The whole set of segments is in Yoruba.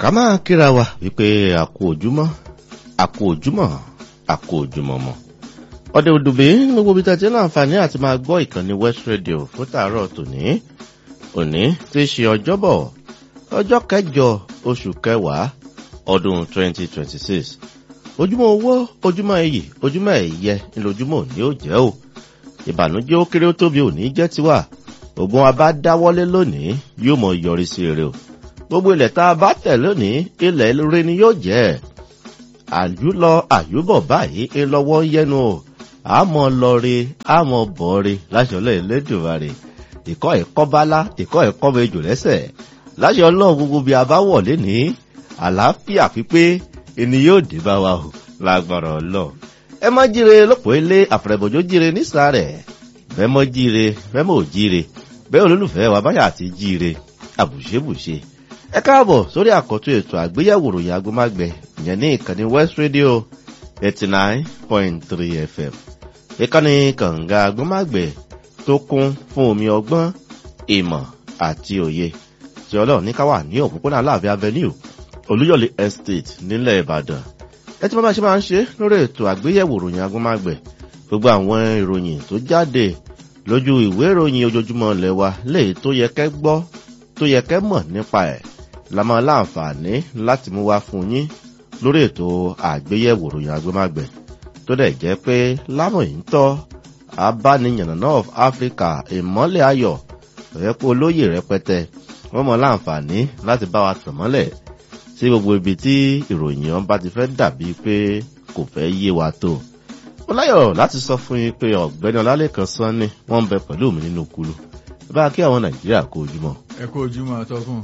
ká máa kíra wa wípé àkó ojúmọ́ àkó ojúmọ́ àkó ojúmọ́ mọ́ ọdẹ òdùbí gbogbo ibi tẹ́tí láǹfààní àti máa gbọ́ ìkànnì west radio fún tàárọ̀ tòní òní tí í ṣe ọjọ́bọ̀ ọjọ́ kẹjọ oṣù kẹwàá ọdún 2026 ojúmọ́ owó ojúmọ́ iyì ojúmọ́ ẹ̀yẹ ńlójúmọ́ òní ó jẹ́ o ìbànújẹ́ ó kéré ó tóbi òní jẹ́ tiwa ògùn abá dáwọ́lé lónìí yóò mọ yọrí sí eré o gbogbo ilẹ̀ tá a bá tẹ̀ lónìí ilẹ̀ rere ni yóò jẹ́ àjúlọ àjúbọ̀ báyìí ńlọ́wọ́ yẹnu o àmọ́ lọ́ọ̀rẹ́ àmọ́ bọ̀ọ̀rẹ́ láṣọlẹ̀ ẹlẹ́dùnmarè ìkọ́ ẹ̀kọ́ bálá ìkọ́ ẹ̀kọ́ mejò lẹ́sẹ̀ láṣẹ ọlọ́run gbogbo bí a bá wọ̀lé ní àlàáfíà pípé ẹni yóò dé bá wa o lágbára ọlọ́run ẹ má jíire lọ́pọ̀ ilé àfẹ̀rẹ̀bọ̀jọ́ jíire nísàlẹ̀ bẹ́ẹ̀ mọ́ jíire bẹ́ẹ̀ mọ́ ò jíire bẹ́ẹ̀ olólùfẹ́ wa báyà àti jíire àbùṣebùṣe ẹ káàbọ̀ sórí àkọ́tún ètò àgbéyẹ̀wò ròyìn agbómágbẹ̀ ìyẹn ní ìkànnì west radio eighty nine point three fm ìkànnì kànga agbómágbẹ̀ tó kún fún omi ọgbọ́n ìmọ̀ àti òye tí ọlọ́run ní ká wà ní òpópónà aláàfin avenue olúyọ̀lé estate nílẹ̀ ìbàdàn ẹ tí wọ́n bá ṣe máa ń ṣe lórí ètò àgbéyẹ̀wò ròyìn agbómágbẹ̀ gbogbo àwọn ìròyìn tó jáde lójú ìwé ìròyìn ojoojúmọ́ ilẹ̀ wa léyìí tó yẹ kẹ́ gbọ́ tó yẹ kẹ́ mọ̀ nípa ẹ̀ la máa láǹfààní láti mú wá fún yín lórí ètò àgbéyẹ̀wò ròyìn agbómágbẹ̀ tó dẹ̀ jẹ́ pé lámòyí ń tọ́ abániyànnà of africa ìmọ́lẹ̀ ayọ̀ rẹ̀ pé olóyè rẹpẹtẹ wọ́n mọ láǹfààní láti bá wa tàn mọ́lẹ̀ sí gbogbo ibi tí ìròyìn ọ̀hún bá ti fẹ́ dàbí pé kò fẹ́ yé wa tó mo láyọ̀ láti sọ fún yín pé ọ̀gbẹ́ni ọlálẹ́kan sanni wọ́n ń bẹ pẹ̀lú mi nínú kulu bá a kí àwọn nàìjíríà kó ojúmọ́. ẹ kú ojúmọ́ atọ́kùn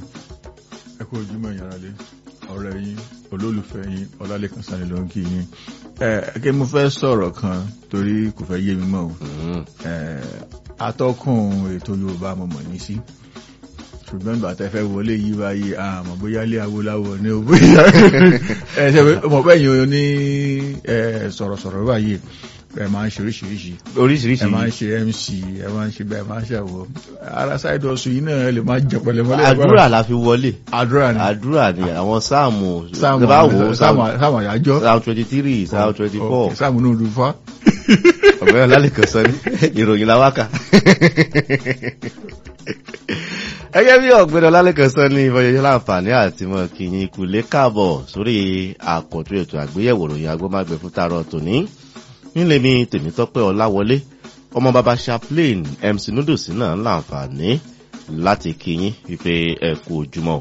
ẹ kú ojúmọ́ ìyáralé ọ̀rẹ́ yín olólùfẹ́ yín ọlálẹ́kan sanni ló ń kí yín ẹ kí mo fẹ́ sọ̀rọ̀ kan torí kò fẹ́ yé mi mọ́ o ẹ atọ́kùn ètò yorùbá mo mọ̀ yín sí ṣùgbọ́n ìgbà tẹ́ fẹ́ wọlé yí báyìí àmọ́ bóyá ilé awolawo ní o bóyá ẹ ṣe mọ̀ bẹ́ẹ̀ yín o ní sọ̀rọ̀sọ̀rọ̀ báyìí ẹ máa ń ṣe oríṣiríṣi oríṣiríṣi ẹ máa ń ṣe mc ẹ máa ń ṣe bẹ́ẹ̀ máa ń ṣàwọ̀ ara ṣáìdì ọ̀sùn yìí náà lè máa jẹ pẹ̀lẹ́mọ́lẹ́ àdúrà la fi wọlé àdúrà ni àdúrà ni àwọn sáàmù sáàmù sáàmù àyájọ́ sáàmù twenty three sáàmù twenty four sáàmù náà lù fá. ọ̀gbẹ́ni ọlálẹ́kan sanni ìròyìn la wákà ẹgẹ́ bí ọ̀gbẹ́ni ọlálẹ́kan sọ ní ìfọyẹ́yẹ́ láǹfààní àti mọ̀ kìyìn ìkùlé káàbọ̀ sórí àkọ́tún ètò àgbéyẹ̀wò ròyìn agbómágbé fún tààrọ̀ tòní nílé mi tèmítọ́pẹ́ ọláwọlé ọmọ bàbá chaplain mc noodles náà láǹfààní láti kìyìn wípé ẹ kú ojúmọ́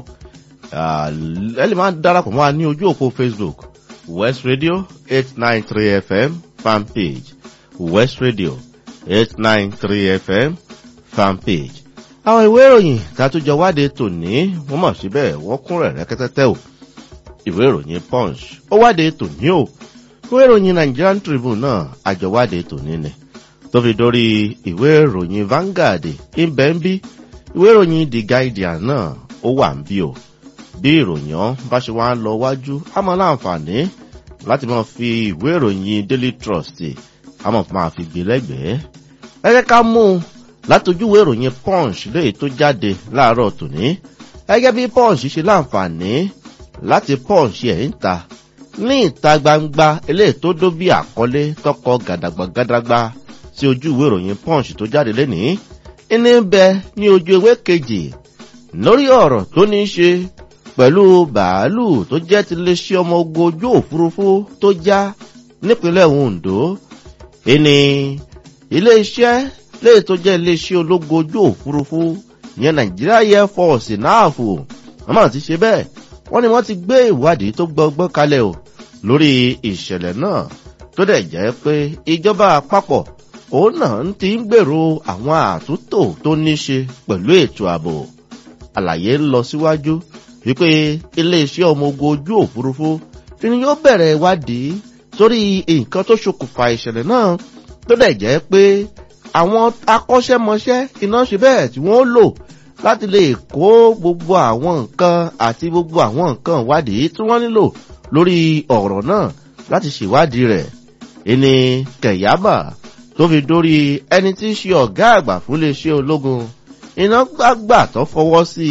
ẹ lè máa darapọ̀ mọ́ wa ní ojú òpó facebook west radio eight nine three fm fan page west radio eight nine three fm fan page àwọn ìwé ìròyìn tàtújọ wáde tòní wọn mọ̀ síbẹ̀ wọ́n kún rẹ̀ rẹ́kẹ́tẹ́tẹ́ o ìwé ìròyìn punch ó wáde tòní o ìwé ìròyìn nigerian tribune náà àjọwáde tòní ni tó fi dórí ìwé ìròyìn vanguard ibẹ̀ ń bí ìwé ìròyìn the guardian náà ó wà ń bí o bí ìròyìn ọ́n bá ṣe wá ń lọ wájú á mọ láǹfààní láti máa fi ìwé ìròyìn daily trust á mọ̀ máa fi gbé lẹ́gbẹ̀ẹ́ ẹ jẹ́ ká mú un látòjúwé ìròyìn punch léyìí tó jáde láàárọ̀ tòní gẹ́gẹ́ bí punch ṣe láǹfààní láti punch ẹ̀ ń ta ní ìta gbangba eléyìí tó dó bí àkọlé tọkọ gàdàgbàgàdàgbà sí ojú ìwé ìròyìn punch tó jáde lénìí ní bẹ ní ojú ewé kejì lórí ọ̀rọ̀ tó ní í ṣe pẹ̀lú bàálù tó jẹ́ ti lè ṣe ọmọ ogun ojú òfurufú tó já nípínlẹ̀ ondo ìní ilé-iṣẹ́ léyìí tó jẹ́ iléeṣẹ́ ológun ojú òfurufú ìyẹn nàìjíríà air force náàfò wọ́n máa ti ṣe bẹ́ẹ̀ wọ́n ní wọ́n ti gbé ìwádìí tó gbọgbọ́n kalẹ̀ o lórí ìṣẹ̀lẹ̀ náà tó dẹ̀ jẹ́ pé ìjọba àpapọ̀ òun náà ń ti ń gbèrò àwọn àtúntò tó ní ṣe pẹ̀lú ètò ààbò àlàyé ń lọ síwájú wípé iléeṣẹ́ ọmọ ogun ojú òfurufú ni yóò bẹ̀rẹ̀ ìwádìí sórí nǹkan tó ṣokùnfà ìṣẹ̀lẹ̀ náà tó dẹ̀ jẹ́ pé àwọn akọ́ṣẹ́mọṣẹ́ iná ṣe bẹ́ẹ̀ tí wọ́n lò láti lè kó gbogbo àwọn nǹkan àti gbogbo àwọn nǹkan ìwádìí tí wọ́n nílò lórí ọ̀rọ̀ náà láti ṣèwádìí rẹ̀. ẹni kẹ̀yàbà tó fi dórí ẹni tí í ṣe ọ̀gá àgbà fún iléeṣẹ́ ológun iná gbàgbà tó fọwọ́ sí i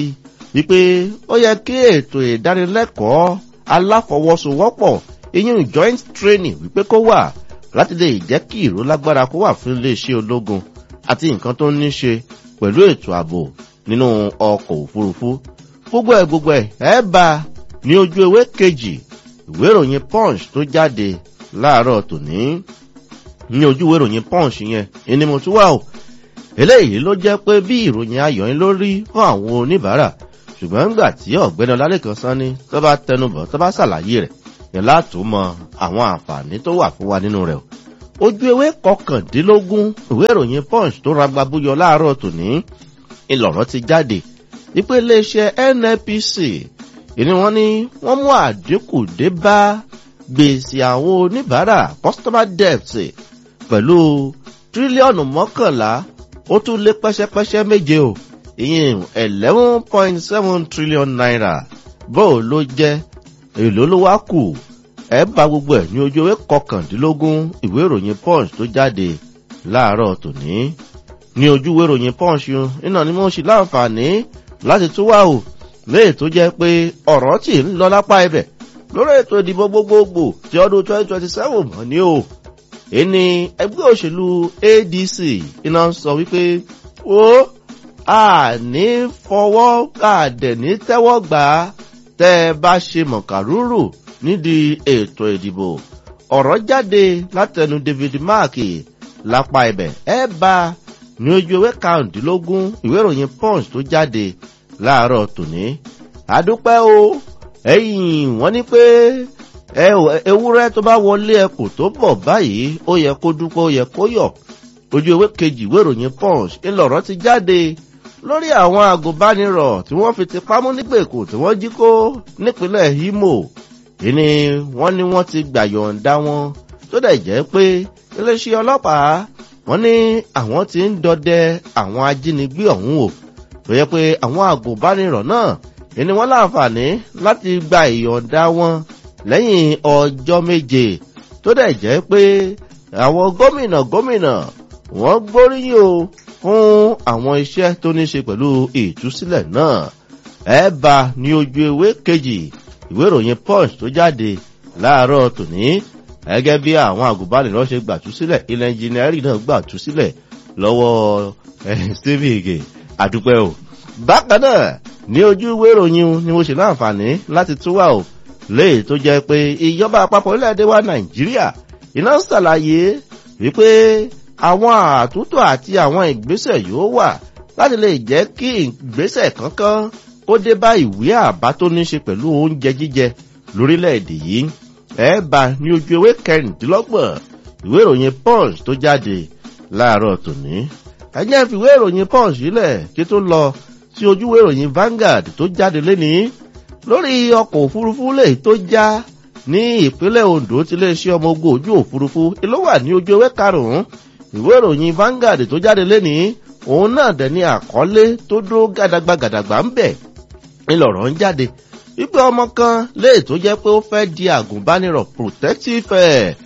wípé ó yẹ kí ètò ìdánilẹ́kọ̀ọ́ aláfọwọ́sowọ́pọ̀ ìyún joint training wípé kó wà láti lè jẹ́ kí ìró lágbára kó wà fún iléeṣẹ́ ológun àti nǹkan tó ní ṣe pẹ̀lú ètò ààbò nínú ọkọ̀ òfurufú gbogbo ẹ̀ gbogbo ẹ̀ ẹ̀ bá ní ojú ewé kejì ìwé ìròyìn punch tó jáde láàárọ̀ tòní ní ojú ìwé ìròyìn punch yẹn ẹni mo tún wà o eléyìí ló jẹ́ pé bí ìròyìn ayọ̀ ń lórí fún àwọn oníbàárà ṣùgbọ́n ńgbà tí ọ̀gbẹ́ni ọlálẹ́kan sanni tó bá tẹnubọ̀ tó bá ṣàlàyé rẹ̀ yẹn látò mọ àwọn àǹfààní tó wà fún wa nínú rẹ̀ ojú ewé kọkàndínlógún ìwé ìròyìn punch tó ragba búyọ láàárọ̀ tòní ìlọ̀rọ̀ ti jáde wípé iléeṣẹ́ nnpc ìní wọn ni wọ́n mú àdínkù dé bá gbèsè àwọn oníbàárà customer debt pẹ̀lú tírílíọ̀nù mọ́kànlá ó tún lé pẹ́sẹ́pẹ́sẹ́ méje o ìyẹn eleven point seven trillion naira bóò ló jẹ́ èlò ló wá kù ẹ bá gbogbo ẹ̀ ní ojú ewé kọkàndínlógún ìwé ìròyìn punch tó jáde láàárọ̀ tòní ní ojú ìwé ìròyìn punch iná ni mo ṣe láǹfààní láti tún wà o léè tó jẹ́ pé ọ̀rọ̀ tí ń lọ lápá ibẹ̀ lórí ètò ìdìbò gbogbogbò ti ọdún twenty twenty seven mọ̀ ní o ẹni ẹgbẹ́ òṣèlú adc iná ń sọ wípé ó àní fọwọ́ àdẹ̀ ní tẹ́wọ́ gbà á tẹ́ ẹ bá ṣe mọ̀kàrúrù nídìí ètò ìdìbò ọ̀rọ̀ jáde látẹnu david mark lápá ibẹ̀ ẹ bá ní ojú ewé karùndínlógún ìwé ìròyìn punch tó jáde láàárọ̀ tòní àdúpẹ́ o ẹ̀yìn wọ́n ní pé ewúrẹ́ tó bá wọlé ẹkùn tó bọ̀ báyìí ó yẹ kó dúpẹ́ ó yẹ kó yọ̀ ojú ewé kejì ìwé ìròyìn punch ńlọrọ̀ ti jáde lórí àwọn agùnbánirọ̀ tí wọ́n fi ti pamọ́ nígbèkùn tí wọ́n jí kó nípínlẹ̀ imo ìní wọ́n ní wọ́n ti gbàyọ̀ǹda wọn tó dẹ̀ jẹ́ pé iléeṣẹ́ ọlọ́pàá wọ́n ní àwọn ti ń dọdẹ àwọn ajínigbé ọ̀hún o tó yẹ pé àwọn agùnbánirọ̀ náà ìní wọ́n láǹfààní láti gba ìyọ̀ǹda wọn lẹ́yìn ọjọ́ méje tó dẹ̀ jẹ́ pé àwọn gómìnà gómìnà wọ́n gbóríyìn o fún àwọn iṣẹ́ tó ní ṣe pẹ̀lú ìtúsílẹ̀ náà ẹ bá ní ojú ewé kejì ìwé ìròyìn punch tó jáde láàárọ̀ tòní gẹ́gẹ́ bí àwọn àgùnbánirọ̀ ṣe gbàtúsílẹ̀ ilẹ̀ ẹnjìnírì náà gbàtúsílẹ̀ lọ́wọ́ stephen ige àdúpẹ́ o bákan náà ní ojú ìwé ìròyìn ni mo ṣe láǹfààní láti tún wà o léè tó jẹ́ pé ìjọba àpapọ̀ orílẹ̀-èdè wa nàìjíríà iná ṣàlàyé wípé àwọn àtúntò àti àwọn ìgbésẹ̀ yóò wà láti lè jẹ́ kí ìgbésẹ̀ kankan kó dé bá ìwé àbá tó ní ṣe pẹ̀lú oúnjẹ jíjẹ lórílẹ̀‐èdè yìí ẹ bá ní ojú ewé kẹrìndínlọ́gbọ̀n ìwé ìròyìn punch tó jáde láàárọ̀ tòní ẹ̀jẹ̀ fi ìwé ìròyìn punch sílẹ̀ kí tó lọ sí ojú ìwé ìròyìn vanguard tó jáde lénìí lórí ọkọ̀ òfurufú lè tó já ní ìpínlẹ̀ ondo tí iléeṣẹ́ ọmọ ogun ojú òfurufú ló wà ní ojú ewé karùn-ún ìwé ìròyìn vanguard tó jáde lénìí òun náà dẹ̀ ní àkọlé tó dúró gàdàgbà gàdàgbà ń bẹ̀ ńlọrọ̀ ń jáde wípé ọmọ kan léè tó jẹ́ pé ó fẹ́ di àgùnbánirọ̀ protective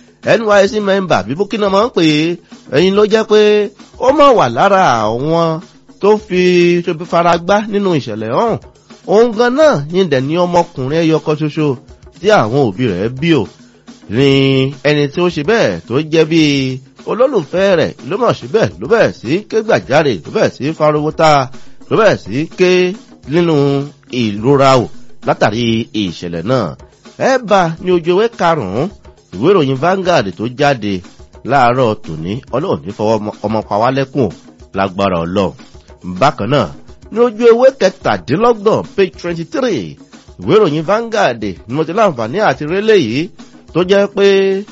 nysc member bí bukina máa ń pè é ẹ̀yin ló jẹ́ pé ó mọ̀ wà lára àwọn tó fi faragbá nínú ìṣẹ̀lẹ̀ ọ̀hún òun gan náà yín dẹ̀ ní ọmọkùnrin ẹyọ kan ṣoṣo tí àwọn òbí rẹ̀ bí ò ní ẹni tí ó ṣe bẹ́ẹ̀ tó jẹ́ bíi olólùfẹ́ rẹ̀ ló mọ̀ síbẹ̀ ló bẹ̀rẹ̀ sí ké gbàjáre ló bẹ̀rẹ̀ sí fariwo ta ló bẹ̀rẹ̀ sí ké nínú ìrora o látàrí ìṣẹ̀lẹ̀ náà ẹ bá ní ojú ewé karùn-ún ìwé ìròyìn Vanguard tó jáde láàárọ̀ tòní ọlọ́run ní fọwọ́ ọmọ pàwálẹ́kùn lágbára ọlọ́run bákan náà ní ojú ewé kẹtàdínlọ́gbọ̀n page twenty three ìwé ìròyìn Vanguard ni mo ti láǹfààní àti rélé yìí tó jẹ́ pé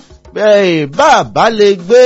bẹ́ẹ̀ bá a bá lè gbé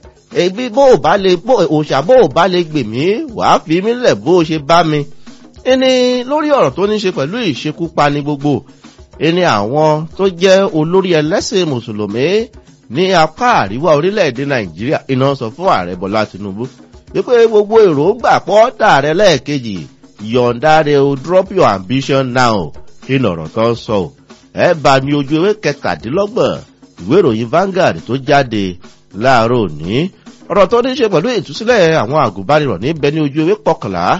ebi bó o bá lè bó òòṣà bó o bá lè gbè mí wàá fi mí lẹ̀ bó o ṣe bá mi. ẹni lórí ọ̀rọ̀ tó ní ṣe pẹ̀lú ìṣekúpani gbogbo ẹni àwọn tó jẹ́ olórí ẹlẹ́sìn mùsùlùmí ní apá àríwá orílẹ̀-èdè nàìjíríà iná sọ fún ààrẹ bọ́lá tinubu wípé gbogbo èròǹgbà pọ́ọ́tà rẹ lẹ́ẹ̀kejì yọ̀ǹda rẹ o drop your ambition now kí lọ̀rọ̀ tó ń sọ ẹ bá ní ojú ewé kẹtàdínlọ́gbọ̀n ìwé ìròyìn Vanguard tó jáde láàárọ̀ òní ọ̀rọ̀ tó ní ṣe pẹ̀lú ìtúsílẹ̀ àwọn àgùnbánirọ̀ níbẹ̀ ní ojú ewé kọkànlá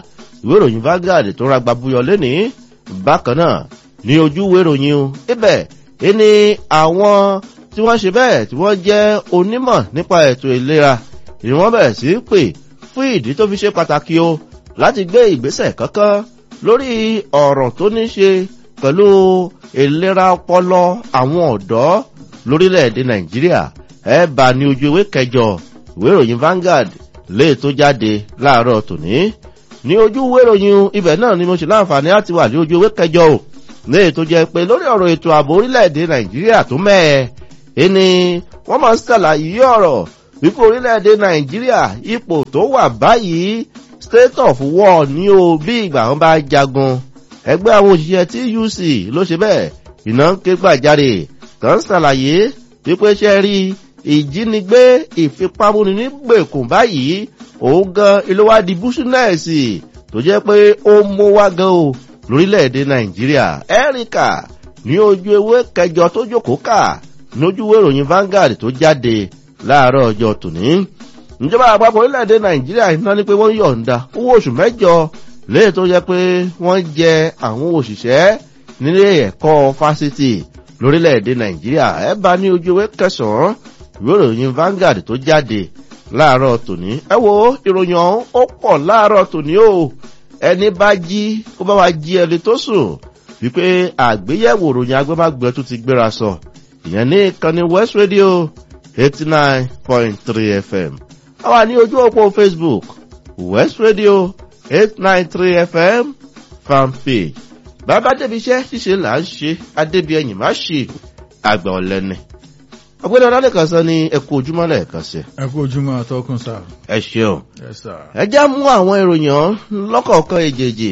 ìwé ìròyìn Vanguard tó ra gbàbúyọ lénìí bákan náà ní ojú ìwé ìròyìn o ibẹ̀ ẹni àwọn tí wọ́n ṣe bẹ́ẹ̀ tí wọ́n jẹ́ onímọ̀ nípa ètò ìlera ni wọ́n bẹ̀rẹ̀ sí í pè fún ìdí tó fi ṣe pàtàkì o láti gbé ìgbésẹ̀ kankan lórí ọ̀rọ̀ tó ní ṣe pẹ̀lú ìlera ọpọlọ àwọn ọ̀dọ́ lórílẹ̀‐èdè Nàìjíríà ẹ bá ní ojú ìwé kẹjọ ìwé ìròyìn Vanguard lè tó jáde láàárọ̀ tòní ní ojú ìwé ìròyìn ibẹ̀ náà ni mo ṣe láǹfààní láti wà ní ojú ìwé kẹjọ o lè tó jẹ́ pé lórí ọ̀rọ̀ ètò ààbò orílẹ̀‐èdè Nàìjíríà tó mẹ́ẹ̀ ẹni wọ́n máa ń ṣàlàyé ọ̀rọ̀ wípé orílẹ̀‐èdè Nàìjíríà ipò tó wà báyìí state of war ní o bí ìgbà wọn bá jagun ẹgbẹ́ àwọn òṣìṣẹ́ TUC ló ṣe bẹ́ẹ̀ iná ń ké gbàjarè tán ṣàlàyé wípé ṣe rí ìjínigbé ìfipámúni nígbèkùn báyìí òun gan ìlówádìí búṣúnẹ́ẹ̀sì tó jẹ́ pé ó mú wá gan o lórílẹ̀‐èdè Nàìjíríà Ẹ́ríkà ní ojú ewé kẹjọ tó jókòó kà lójú ìwé ìròyìn Vanguard tó jáde láàárọ̀ ọjọ́ tòní ìjọba àpapọ̀ orílẹ̀-èdè nàìjíríà iná ní pé wọ́n yọ̀ǹda owó oṣù mẹ́jọ léè tó yẹ pé wọ́n jẹ àwọn òṣìṣẹ́ nílé ẹ̀kọ́ fásitì lórílẹ̀-èdè nàìjíríà ẹ bá ní ojú ewé kẹsàn-án ìwé ìròyìn Vanguard tó jáde láàárọ̀ tòní ẹ wo ìròyìn ọ̀hún ó pọ̀ láàárọ̀ tòní o ẹni bá jí kó bá wa jí ẹni tó sùn wípé àgbéyẹ̀wò ìròyìn agbẹ́mágbẹ́ tó ti gbéra sọ ìyẹn ní ìkànnì West Radio eighty nine point three FM àwa ní ojú òpó Facebook West Radio eight nine three FM fanpage bàbá débi iṣẹ́ ṣíṣe là ń ṣe adébíyẹyìn má ṣe àgbà ọ̀lẹ́ni ọ̀gbẹ́ni ọlọ́lẹ́kan sọ ní ẹkú ojúmọ́ lẹ́ẹ̀kan sí. ẹ kú ojúmọ́ àtọkùn sá. ẹ ṣeun Yes, sir. ẹ já mú àwọn ìròyìn ọ̀hún lọ́kọ̀ọ̀kan èjèèjì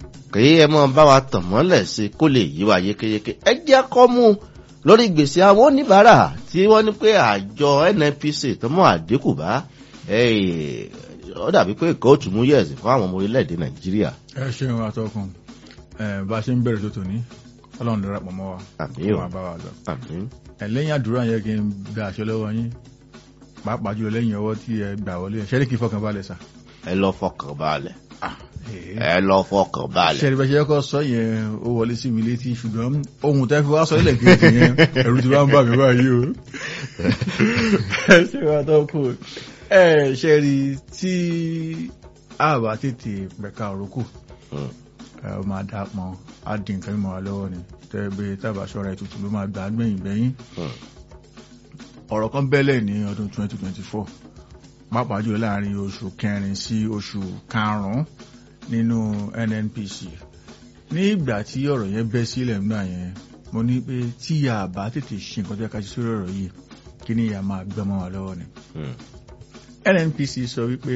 kí ẹ mọ bá wa tàn mọ́lẹ̀ sí kó lè yí wa yékéyéké ẹ jẹ́ kọ́ mú lórí gbèsè àwọn oníbàárà tí wọ́n ní pé àjọ NNPC tó mọ́ àdínkù bá ó dàbí pé kóòtù mú yẹ̀sì fún àwọn ọmọ orílẹ̀-èdè Nàìjíríà. ẹ ṣeun àtọkùn ẹ bá a ṣe ń bẹ̀rẹ̀ tó tòní ọlọ́run darapọ̀ mọ́ wa Àmín kó o. máa bá wa lọ. Àmín. ẹ lẹ́yìn àdúrà yẹn kí n gba àṣẹ lọ́wọ́ yín pàápàá jùlọ lẹ́yìn ọwọ́ tí ẹ gbà wọlé ṣẹ́rí kí fọkàn balẹ̀ sà. ẹ lọ fọkàn balẹ̀ ẹ lọ fọkàn balẹ̀. ṣẹ́rí bẹ́ẹ̀ ṣe kọ́ sọ yẹn ó wọlé sí mi létí ṣùgbọ́n ohun tẹ́ fi wá sọ ilẹ̀ kejì yẹn ẹ̀rù ti wá ń bà mí báyìí o. ẹ ṣe wá tó kù ẹ ṣẹ́rí tí a bá tètè pẹ̀ka òrókù Mm. ẹ ó máa dá pọn á di nǹkan mímọ́ wa lọ́wọ́ ni tẹ́ gbé tábà ṣọ́ra ètùtù ló máa gbà á gbẹ̀yìn gbẹ̀yìn Mm. ọ̀rọ̀ kan bẹ́lẹ̀ ní ọdún 2024 pàápàá jùlọ láàrin oṣù kẹrin sí oṣù karùn-ún nínú NNPC ní ìgbà tí ọ̀rọ̀ yẹn bẹ́ sílẹ̀ ńgbà yẹn mo ní pé tí a bá tètè ṣe nǹkan tó yẹ ká ṣe sórí ọ̀rọ̀ yìí kí ni ìyá máa gbọ́mọ́ wa lọ́wọ́ ni Mm. NNPC sọ wípé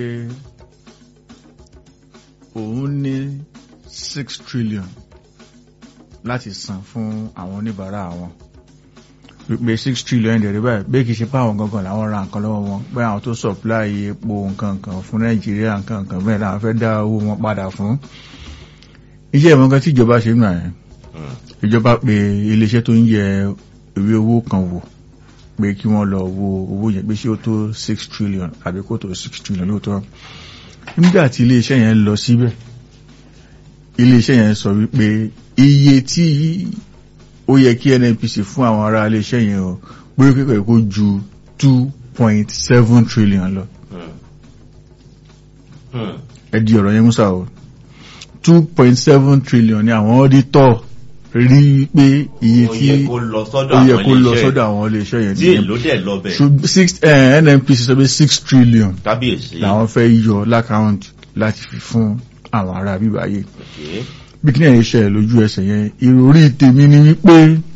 òun ní six trillion láti san fún àwọn oníbàárà wọn wípé six trillion dẹ̀rẹ̀ báyìí bí kìí ṣe pé àwọn gangan làwọn ra nǹkan lọ́wọ́ wọn pé àwọn tó supply epo nǹkan kan fún Nàìjíríà nǹkan kan bẹ́ẹ̀ làwọn fẹ́ dá owó wọn padà fún iṣẹ́ ìmọ̀ kan tí ìjọba ṣe ń gbà yẹn Mm. ìjọba pé iléeṣẹ́ tó ń yẹ ìwé owó kan wò pé kí wọ́n lọ wo owó yẹn pé ṣé ó tó six trillion àbí kò tó six trillion lóòótọ́ nígbà tí iléeṣẹ́ yẹn lọ síbẹ̀ iléeṣẹ́ yẹn sọ wípé iye tí ó yẹ kí NNPC fún àwọn ará iléeṣẹ́ yẹn o pé kíkọ̀ kó ju two point seven trillion lọ Mm. Mm. ẹ di ọ̀rọ̀ yẹn músà o two point seven trillion ni àwọn auditor rí pé iye ó tí yẹ kó lọ sọ́dọ̀ ó yẹ àwọn kó lọ iléeṣẹ́ sọ́dọ̀ àwọn iléeṣẹ́ yẹn tí èlò dẹ̀ lọ bẹ̀ Ṣùgbọ́n six eh, NNPC sọ pé six trillion kábíyèsí. làwọn fẹ́ yọ lákàáǹtì láti fi fún àwọn ará bíbáyé Okay. bí kí ní ẹ̀yẹ ṣẹlẹ̀ lójú ẹsẹ̀ yẹn ìròrí tèmi ni wípé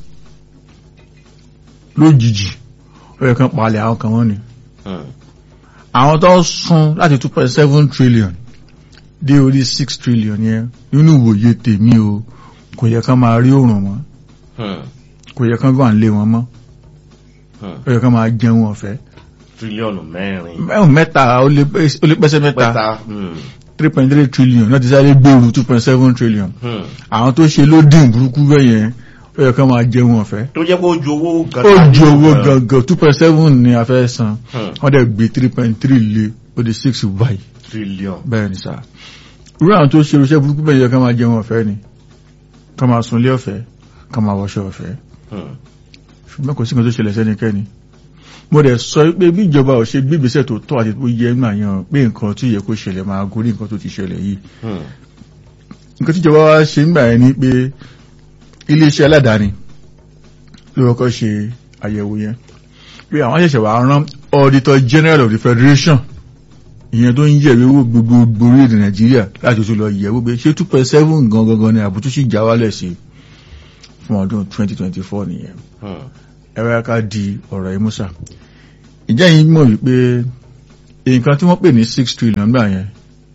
lójijì ó yẹ kán palẹ̀ àwọn kan wọ́n ni Mm. àwọn tó ń sun láti two point seven trillion dé orí six trillion yẹn nínú ìwòye tèmi o kò yẹ kán máa rí òrùn mọ́ Mm. kò yẹ kán wà nílé wọn mọ́ Mm. ó yẹ kán máa jẹun ọ̀fẹ́ tírílíọ̀nù mẹ́rin. mẹ́rin mẹ́ta ó lé pẹ́- ó lé pẹ́sẹ́ mẹ́ta pẹ́ta. Mm. three point three trillion náà ti sáré gbèrú two point seven trillion Mm. àwọn tó ṣe ló dín burúkú bẹ́ẹ̀ yẹn ó yẹ kán máa jẹun ọ̀fẹ́ tó jẹ́ pé ó ju owó gan ó ju owó gangan two point seven ni a fẹ́ san Hmm. wọ́n dẹ̀ gbé three point three lé ó di six báyìí tírílíọ̀nù. bẹ́ẹ̀ ni sá irú àwọn tó ṣe irúṣẹ́ burúkú bẹ́ẹ̀ yẹ ká máa jẹun ọ̀fẹ́ ni ká máa sunlé ọ̀fẹ́ ká máa wọṣọ ọ̀fẹ́ Hmm. ṣùgbọ́n kò sí nǹkan tó ṣẹlẹ̀ sẹ́nikẹ́ni mo dẹ̀ sọ pé bí ìjọba ò ṣe gbígbésẹ̀ tó tọ́ àti tó yẹ máa yan pé nǹkan tí yẹ kó ṣẹlẹ̀ máa gorí nǹkan tó ti ṣẹlẹ̀ yìí Hmm. nǹkan tí ìjọba wa ṣe ń gbà yẹn ni pé iléeṣẹ́ aládàáni ló kọ́kọ́ ṣe àyẹ̀wò yẹn pé àwọn ṣẹ̀ṣẹ̀ wà rán auditor general of the federation ìyẹn tó ń yẹ̀wé owó gbogbo orílẹ̀-èdè nàìjíríà láti tún lọ yẹ̀wò pé ṣé two point seven gangan ni àbútú sì já wálẹ̀ sí fún ọdún twenty twenty four nìyẹn Hmm. ẹ̀rọ ká di ọ̀rọ̀ ìmúsà ìjẹ́ yìí mọ̀ wípé nǹkan tí wọ́n pè ní six trillion gbà yẹn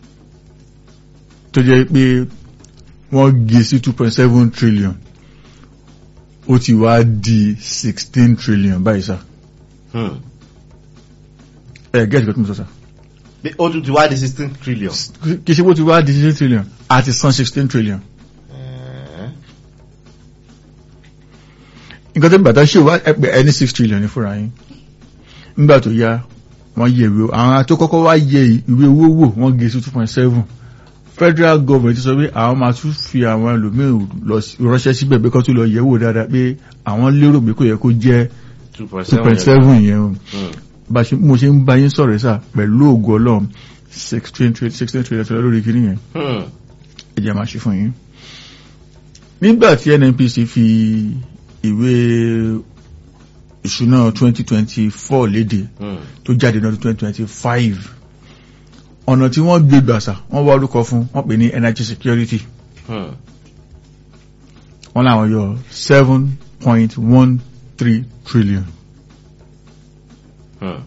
tó jẹ́ pé wọ́n gé sí two point seven trillion ó ti wá di sixteen trillion báyìí sá Hmm. ẹ̀ gẹ́ẹ̀tì kan tó mọ̀ sọ sá Bí ó tún ti wá di sixteen trillion. kì í ṣe bó ti wá di sixteen trillion àti san sixteen trillion Eh. nǹkan tó ń bàtà ṣe wá ẹgbẹ́ ẹni six trillion ní fúnra yín nígbà tó yá wọ́n yẹ ìwé àwọn tó kọ́kọ́ wá yẹ ìwé owó wò wọ́n gé sí two point seven federal government ti sọ pé àwọn máa tún fi àwọn ẹlòmíín lọ sí- ránṣẹ́ síbẹ̀ pé kó tún lọ yẹ̀ wò dáadáa pé àwọn lérò pé kò yẹ kó jẹ́ two point two seven. point seven yẹn o Hmm. bá ṣe mo ṣe ń bá yín sọ̀rọ̀ sá pẹ̀lú ògo ọlọ́run sixteen trillion sixteen trillion trillion lórí kìíní yẹn Hmm. ẹ jẹ́ máa ṣe fún yín. nígbà tí nnpc fi ìwé ìṣúná 2024 léde Hmm. tó jáde ní ọdún 2025 ọ̀nà tí wọ́n gbé gbàsà wọ́n wá orúkọ fún wọ́n pè ní energy security Hmm. wọ́n láwọn yọ 7.13 trillion Hmm.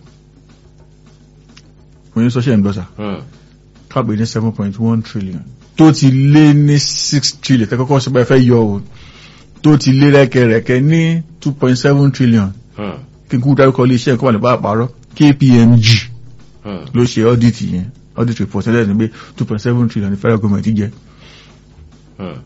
mo ní sọ́ṣẹ́ ìgbọ́sà Hmm. ká pè ní 7.1 trillion tó ti lé ní 6 trillion tẹ́kọ́kọ́ sọ pé ẹ fẹ́ yọ o tó ti lé rẹ́kẹrẹ́kẹ́ ní 2.7 trillion Hmm. kí n kú dárúkọ ilé iṣẹ́ nǹkan wà ní bá àpárọ̀ KPMG Hmm. ló ṣe audit yẹn audit report ẹlẹ́ni ní pé two point seven trillion ní federal government jẹ Hmm.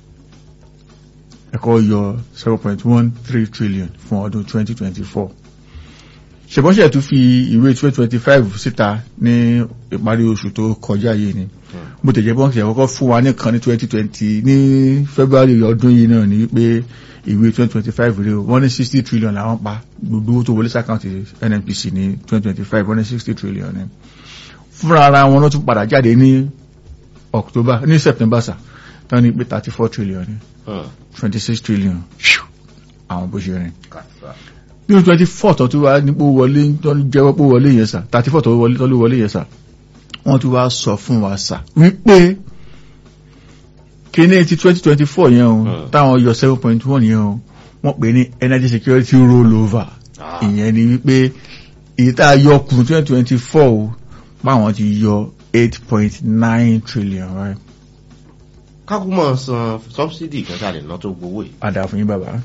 ẹ̀kọ́ yọ seven point one three trillion fún ọdún twenty twenty four ṣèbọ́sẹ̀ tún fi ìwé twenty twenty five síta ní ìparí oṣù tó kọjá yìí ni bó tẹ̀jẹ́ bọ́ǹkì àkọ́kọ́ fún wa nìkan ní twenty twenty ní february ọdún yìí náà ní pé ìwé twenty twenty five rèé o wọ́n ní sixty trillion làwọn pa gbogbo owó tó wọlé sàkáǹtì nnpc ní twenty twenty five wọ́n ní sixty trillion ni fúnra ara wọn ló tún padà jáde ní october ní september sà tán ní pé thirty four trillion ni Hmm. twenty six trillion àwọn bó ṣe rìn Kàtà. nínú twenty four tó tún wá nípò wọlé tó ń jẹ́wọ́ pé wọlé yẹn sà thirty four tó wọlé tó ló wọlé yẹn sà wọ́n tún wá sọ fún wa sà wípé kíní ti twenty twenty four yẹn o Hmm. táwọn yọ seven point one yẹn o wọ́n pè ní energy security rollover Ah. ìyẹn ni wípé èyí tá a yọ kù twenty twenty four o báwọn ti yọ eight point nine trillion right kákú mọ̀ san subsidy kan tá a lè ná tó gbowó yìí. padà fún yín bàbá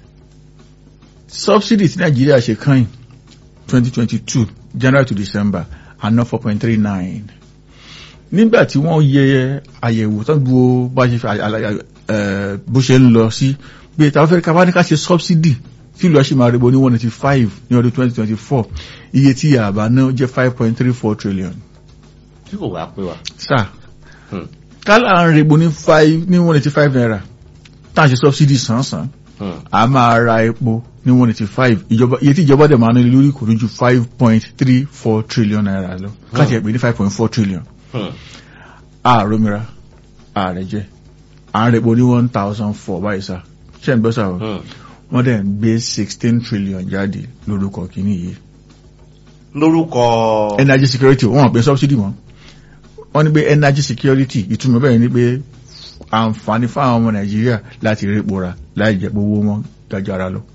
subsidy tí nàìjíríà ṣe kàn twenty twenty two january to december àná four point three nine nígbà tí wọ́n yẹ àyẹ̀wò tó ń gbọ́ bá ṣe fi àlàyé ẹ̀ bó ṣe ń lọ sí pé táwọn fẹ́ẹ́ ká wá ní ká ṣe subsidy tí ìlú ọ̀ṣìn máa rebo ní one eighty five ní ọdún twenty twenty four iye tí àbá náà jẹ́ five point three four trillion tí kò wá pé wa. sáà Hmm. kálá ń rebo ní five ní one eighty five naira tá à ń ṣe subsidy sàn-sàn Hmm. a máa ra epo ní one eighty five ìjọba iye tí ìjọba dẹ̀ máa ná lé lórí kò ní ju five point three four trillion naira lọ káàtì ẹ̀ pé ní five point four trillion Hmm. ààrùmíra ààrẹ jẹ à ń repo ní one thousand four báyìí sá ṣé ń gbọ́ sá o Hmm. wọ́n dẹ̀ ń gbé sixteen trillion jáde lórúkọ kìíní yìí lórúkọ. energy security wọ́n pè subsidy mọ́ wọ́n ní pé energy security ìtumọ̀ bẹ́ẹ̀ ni pé àǹfààní fáwọn ọmọ nàìjíríà láti répo ra láì jẹ́ pé owó wọn gajara lọ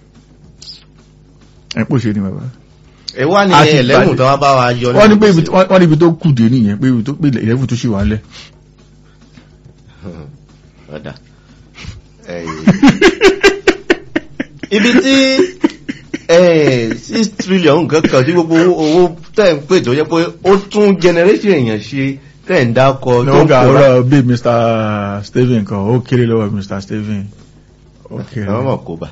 ẹ̀ pò ṣe ni bàbá. ẹ wá ní a ti ẹlẹ́mù gbàdé. tó wá bá wa yọ wọ́n ní pé gbèsè. ibi wọ́n wọ́n ní ibi tó kù dé nìyẹn pé ibi tó pé ìlẹ́fù tó ṣì wà lẹ̀. Hmm. ọ̀dà. Eh, ibi tí eh, six trillion kankan tí gbogbo owó owó tẹ̀ ń pè tó yẹ pé ó tún generation èèyàn ṣe tẹ̀ ń dákọ tó ó ń ga pòórá. ọ̀rọ̀ bí Mr. Stephen kan ó kéré lọ́wọ́ Mr. Stephen ó kéré. àwọn ọmọ kò bá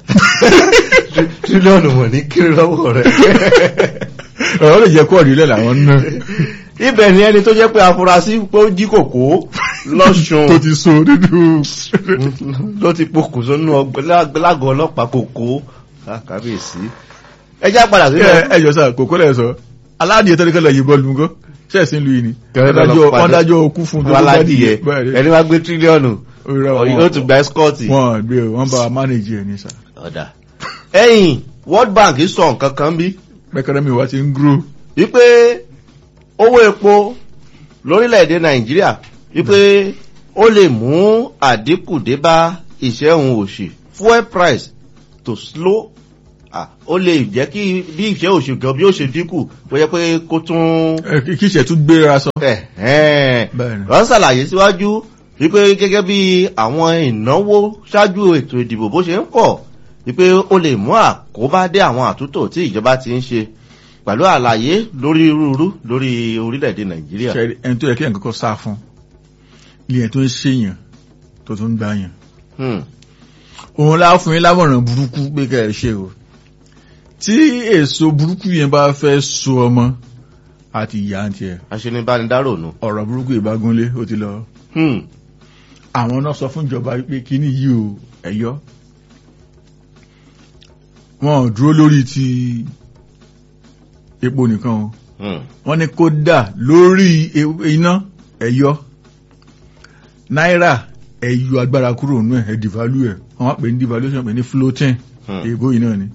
tírílíọ̀nù wọ̀n ní kiri lọ́wọ́ rẹ̀. ọ̀rọ̀ lè jẹ́ kó ọ̀rí lẹ̀ làwọn náà. ibẹ̀ ni ẹni tó jẹ́ pé afurasí pé ó jí kòkó lọ́sùn tó ti so nínú ló ti pokùnso nínú ọgbẹ́ lágọ̀ọ́ ọlọ́pàá kòkó kábíyèsí ẹ já padà ẹ sílẹ̀ ẹ jọ sá kòkó lẹ sọ aládìẹ tẹ́lẹ̀ kẹlẹ yìnbọn lu nǹkan ṣẹẹsì ń lu yìí ni Kẹrẹ lọ Adájọ́- padà. wọ́n dájọ́ okú fún tó wọn tó bá aládìyẹ dìde. Bẹ́ẹ̀ ni. ẹni wá gbé tírílíọ̀nù Òrìrà ọ̀yìn wọn- ó tún gba ẹ́skọ́ọ̀tì wọn gbé o, wọn bá wa mánéjì ẹ ní sá ọ̀dà ẹ̀yìn World Bank sọ nǹkan kan bí pẹkẹrẹ mi wá ti ń gúrò wípé owó epo lórílẹ̀‐èdè nàìjíríà wípé ó lè mú àdínkù dé bá ìṣẹ́hun òṣì fuel price to slow ah, ó lè jẹ́ kí bí ìṣẹ́ òṣì gan bí ó ṣe dínkù bó jẹ́ pé kó tún ẹ kí kí ìṣẹ́ tún gbéra sọ. ẹ̀hẹ́n Bẹ́ẹ̀ ni. wọ́n ṣàlàyé síwájú wípé gẹ́gẹ́ bí àwọn ìnáwó ṣáájú ètò ìdìbò bó ṣe ń pọ̀ wípé ó lè mú àkóbá dé àwọn àtúntò tí ìjọba ti ń ṣe pẹ̀lú àlàyé lórí rúurú lórí orílẹ̀-èdè nàìjíríà. ṣe ẹni tó yẹ kí ẹnì kọ́kọ́ sá fún ilé ẹ̀ tó ń ṣèyàn tó tún ń gbàyàn. Hmm. òun lá fún yín lámọ̀ràn burúkú pé kẹ́ ẹ ṣe o tí èso burúkú yẹn bá fẹ́ so ọmọ àti ìyá ń tiẹ̀ aṣenibánidárò nù. ọ̀rọ̀ burúkú ìbágúnlé ó ti lọ. Hmm. àwọn náà sọ fún ìjọba pé kíní yìí o ẹ̀yọ́ wọn ò dúró lórí ti epo nìkan o Hmm. wọ́n ní kó dà lórí e- iná ẹ̀yọ́ náírà ẹ̀yọ́ agbára kúrò nínú ẹ̀ ẹ̀ devalue ẹ̀ wọ́n wá pè ní devaluation pè ní floating Hmm. èèbó yìí náà ni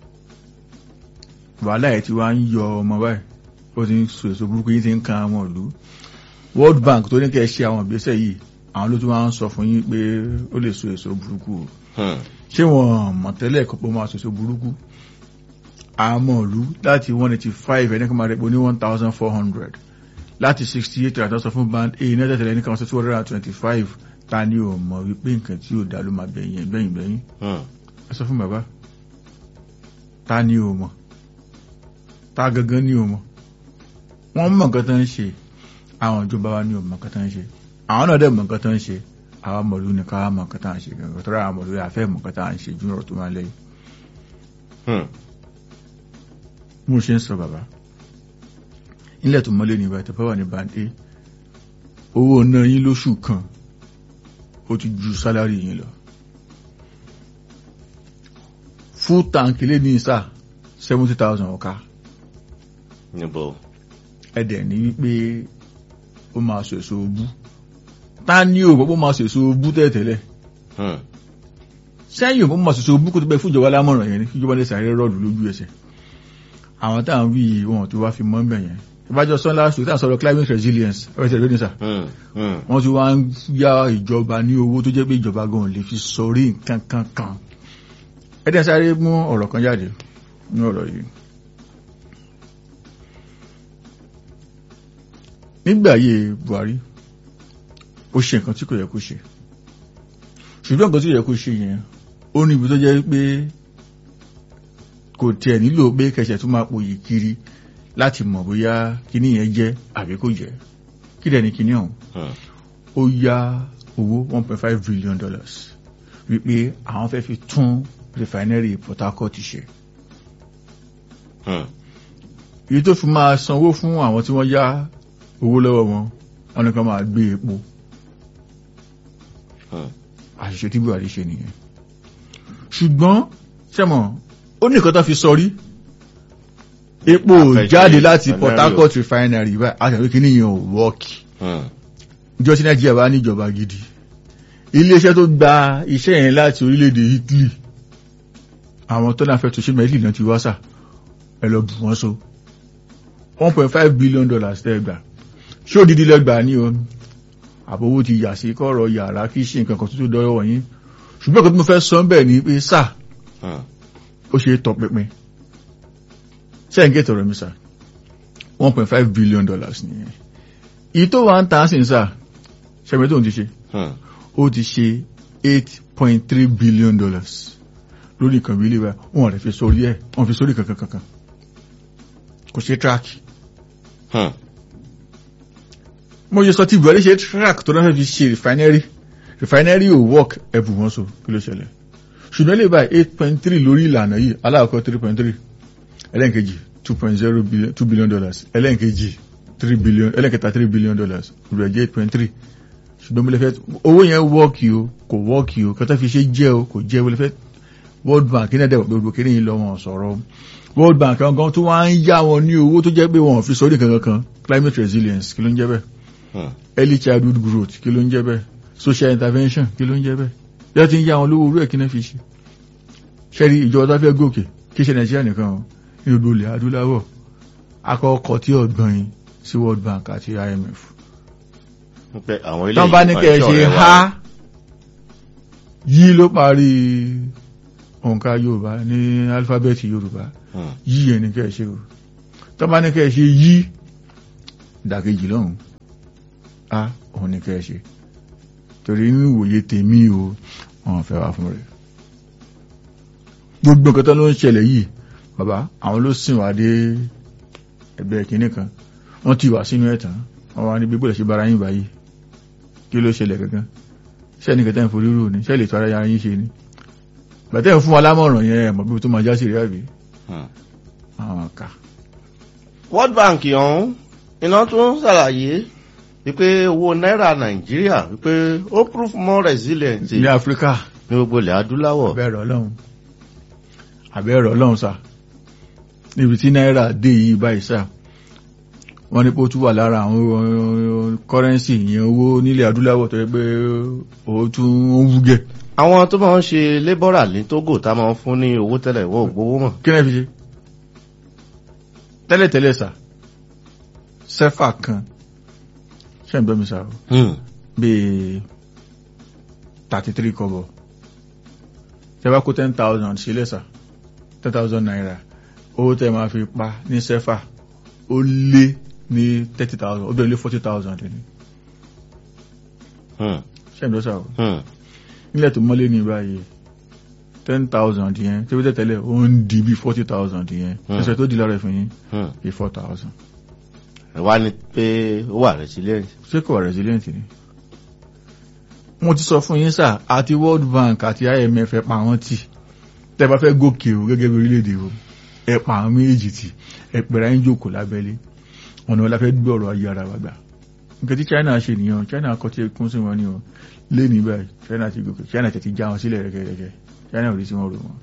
wàhálà ẹ̀ tí wàá ń yọ ọmọ báyìí ó ti ń so èso burúkú yìí ti ń kan àwọn ìlú World Bank tó ní kẹ́ ẹ ṣe àwọn ìgbésẹ̀ yìí àwọn ló tún wá ń sọ fún yín pé ó lè so èso burúkú o Hmm. ṣé wọn mọ̀ tẹ́lẹ̀ kọ́ pé ó máa so èso burúkú àmọ́ ìlú láti one eighty five ẹni kan máa rẹ̀pọ̀ ní one thousand four hundred láti sixty eight àti sọ fún band a ní ẹ̀tẹ̀tẹ̀lẹ̀ ní kan sọ two hundred and twenty five ta ni ò mọ̀ wípé nǹkan tí ò dá ló máa bẹ̀yìn bẹ̀yìn bẹ̀yìn Hmm. ẹ sọ fún bàbá ta ni ò mọ̀ ta gangan ni ò mọ̀ wọ́n mọ̀ nǹkan tó ń ṣe àwọn ìjọba wa ni ò mọ̀ nǹkan tó ń ṣe àwọn náà dẹ̀ mọ̀ nǹkan tó ń ṣe àwọn mọ̀lú ni ká mọ̀ nǹkan tó ń ṣe gangan tó rà àwọn mọ̀lú àfẹ́ mọ̀ nǹkan tó ń ṣe júnrọ̀ tó máa lẹ́yìn Hmm. mo ṣe ń sọ bàbá nílẹ̀ tó mọ́lé ní ìbá ìtẹ́fẹ́ wà ní bàndé owó náà yín lóṣù kan ó ti ju sálárì yín lọ full tank lé ní ìsà seventy thousand ọ̀ka níbo. ẹ̀dẹ̀ ní wípé ó máa sọ èso obú ta ni ò gbọ́ máa sọ èso obú tẹ́tẹ́lẹ̀ Hmm. sẹ́yìn òpó máa sọ èso obú kó tó bẹ́ fún ìjọba lámọ̀ràn yẹn ní ìjọba lè sàárẹ̀ rọ́ọ̀dù lójú ẹsẹ̀ àwọn táwọn wí yìí wọn tó wá fi mọ́ ń bẹ̀ yẹn ìbájọ́ sọ́nlá sùn táwọn sọ̀rọ̀ climate resilience ọ̀rẹ́sẹ̀ lónìí sà Hmm. Hmm. wọ́n ti wá ń yá ìjọba ní owó tó jẹ́ pé ìjọba gan lè fi sọrí nǹkan kan kan ẹ̀dẹ̀ sáré mú ọ̀rọ̀ kan jáde ní ọ̀rọ̀ yìí nígbà ayé Buhari ó ṣe nǹkan tí kò yẹ kó ṣe ṣùgbọ́n nǹkan tí kò yẹ kó ṣe yẹn ó ní ibi tó jẹ́ pé kò tiẹ̀ nílò pé kẹsẹ̀ tó máa pòyì kiri láti mọ̀ bóyá kíní yẹn jẹ́ àbí kò jẹ́ kí dẹ̀ ní kíní ọ̀hún Hmm. ó yá owó one point five billion dollars wípé àwọn fẹ́ fi tún refinery Port Harcourt ṣe Hmm. èyí tó fi máa sanwó fún àwọn tí wọ́n yá owó lọ́wọ́ wọn wọn ni kan máa gbé epo Hmm. àṣìṣe tí Buhari ṣe nìyẹn ṣùgbọ́n sẹ́mọ̀ ó ní nǹkan tó fi sọrí epo ò Àfẹ́ṣe jáde láti refinery Port Harcourt refinery báyìí àtàwọn kìíní yẹn ò wọ́ọ̀kì Hmm. ìjọ tí nàìjíríà bá níjọba gidi iléeṣẹ́ tó gba iṣẹ́ yẹn láti orílẹ̀-èdè Italy àwọn tó náà fẹ́ tó ṣe mẹ́lì náà ti wá sà ẹ lọ bù wọ́n so one point five billion dollars tẹ́ gbà ṣé òdìdí lẹ́gbà ní o àbówó ti yà sí kọ́rọ̀ yàrá kí ṣe nǹkan kan tó tó dọ́rọ̀ wọ̀nyí ṣùgbọ́n kan tó mo fẹ́ sọ bẹ́ẹ̀ ni pé sà Hmm. ó ṣe é tọpinpin sẹ́yìn gẹ́tọ̀ rẹ̀ mi sà one point five billion dollars nìyẹn ìyí tó wà ń tà á sì ń sà ṣẹ́mi tó ń ti ṣe Hmm. ó ti ṣe eight point three billion dollars lórí ìkànnì ilé wa wọn rẹ̀ fi sórí ẹ̀ wọn fi sórí kankan kankan kò ṣe track Hmm. mo ṣe sọ tí Buhari ṣe track tó náà fẹ́ fi ṣe refinery refinery ò work ẹ̀bù wọn so kí ló ṣẹlẹ̀ ṣùgbọ́n lè báyìí eight point three lórí ìlànà yìí aláàkọ́ three point three ẹlẹ́nkejì two point zero billion two billion dollars ẹlẹ́nkejì three billion ẹlẹ́kẹta three billion dollars rẹ̀ jẹ́ eight point three ṣùgbọ́n mo lè fẹ́ owó yẹn wọ́ọ̀kì o kò wọ́ọ̀kì o kẹta fi ṣe jẹ́ o kò jẹ́ mo lè fẹ́ world bank ní ẹ̀dẹ̀ gbogbo kiri yìí lọ wọn sọ̀rọ̀ world bank gangan tó wá ń yá wọn ní owó tó jẹ́ pé wọn ò fi sọ́rí kankan kan climate resilience kí ló ń jẹ́ bẹ́ẹ̀ Hmm. early childhood growth kí ló ń jẹ́ bẹ́ẹ̀ social intervention kí ló ń jẹ́ bẹ́ẹ̀ yá ti ń yá wọn lówó orú ẹ̀ kí náà fi ṣe ṣẹ́rí ìjọba tó fẹ́ gòkè kí ṣe nàìjíríà nìkan o ní gbogbo ilẹ̀ adúláwọ̀ akọ́kọ́ tí ọ̀gbọ́n yìí sí world bank àti imf pé àwọn ilé tán bá ní kẹ́ ẹ ṣe ha yí ló parí òǹkà yorùbá ní alifábẹ́ẹ̀tì yorùbá yí ẹ̀ ní kẹ́ ẹ ṣe o tán bá ní kẹ́ ẹ ṣe yí ìdàkejì lọ́hùn a òun ní kẹ́ ẹ ṣe torí ní ìwòye tèmi o wọn fẹ́ wá fún rẹ̀ gbogbo nǹkan tó ló ń ṣẹlẹ̀ yìí bàbá àwọn ló sìn wá dé ẹgbẹ́ kìíní kan wọ́n ti wà sínú ẹ̀tàn wọ́n wá ní gbogbo ẹ̀ ṣe bára yín báyìí kí ló ṣẹlẹ̀ gangan ṣẹ́ ní kẹta ìforí rò ní ṣẹ́ lè tó ara yára yín ṣe ni bàtẹ́ fún wa lámọ̀ràn yẹn ẹ̀mọ̀ bí tó máa já sí rí àbí àwọn ká World Bank ọ̀hún iná tún ṣàlàyé wípé owó náírà Nàìjíríà wípé ó prove more resilient ní Áfíríkà ní gbogbo ilẹ̀ adúláwọ̀ abẹ́rẹ̀ ọlọ́run abẹ́rẹ̀ ọlọ́run sá níbi tí náírà dé yìí báyìí sá wọ́n ní pé ó tún wà lára àwọn kọ́rẹ́nsì ìyẹn owó nílẹ̀ adúláwọ̀ tó yẹ pé ó tún ń wúgẹ̀ àwọn tó máa ń ṣe lébọ́rà ní Togo tá máa ń fún ní owó tẹ́lẹ̀ wọ́n ò gbowó mọ̀ kí náà fi ṣe tẹ́lẹ̀tẹ́lẹ̀ sá sẹ́fà kan ṣe ń gbọ́ mi sá o bíi thirty three kọ́bọ̀ tẹ bá kó ten thousand sílẹ̀ sá ten thousand naira owó tẹ máa fi pa ní sẹ́fà ó lé ní thirty thousand ó bẹ̀rẹ̀ lé forty thousand ní ṣe ń gbọ́ sá o nílẹ̀ tó mọ́lé ní báyìí ten thousand yẹn tí ó tẹ̀ tẹ́lẹ̀ ó ń di bí forty thousand yẹn ẹsẹ̀ tó di lára ẹ̀fìn yín bí four thousand. wá ní pé ó wà resilient. ṣé kò wà resilient ni. mo ti sọ fún yín sà àti World Bank àti IMF ẹ pa àwọn tì tẹ́ bá fẹ́ gòkè o gẹ́gẹ́ bí orílẹ̀-èdè o ẹ pa àwọn méjì tì ẹ pẹ̀rẹ̀ ayé jókòó lábẹ́lé ọ̀nà wọn la fẹ́ gbé ọ̀rọ̀ ayé ara wa gbà nǹkan tí China ṣe nìyẹn China kọ́ tí kún sí wọn ni o lé ní báyìí China ti gòkè China ti ti já wọn sílẹ̀ rẹ̀kẹ̀rẹ̀kẹ̀ China ò rí sí wọn rò wọn.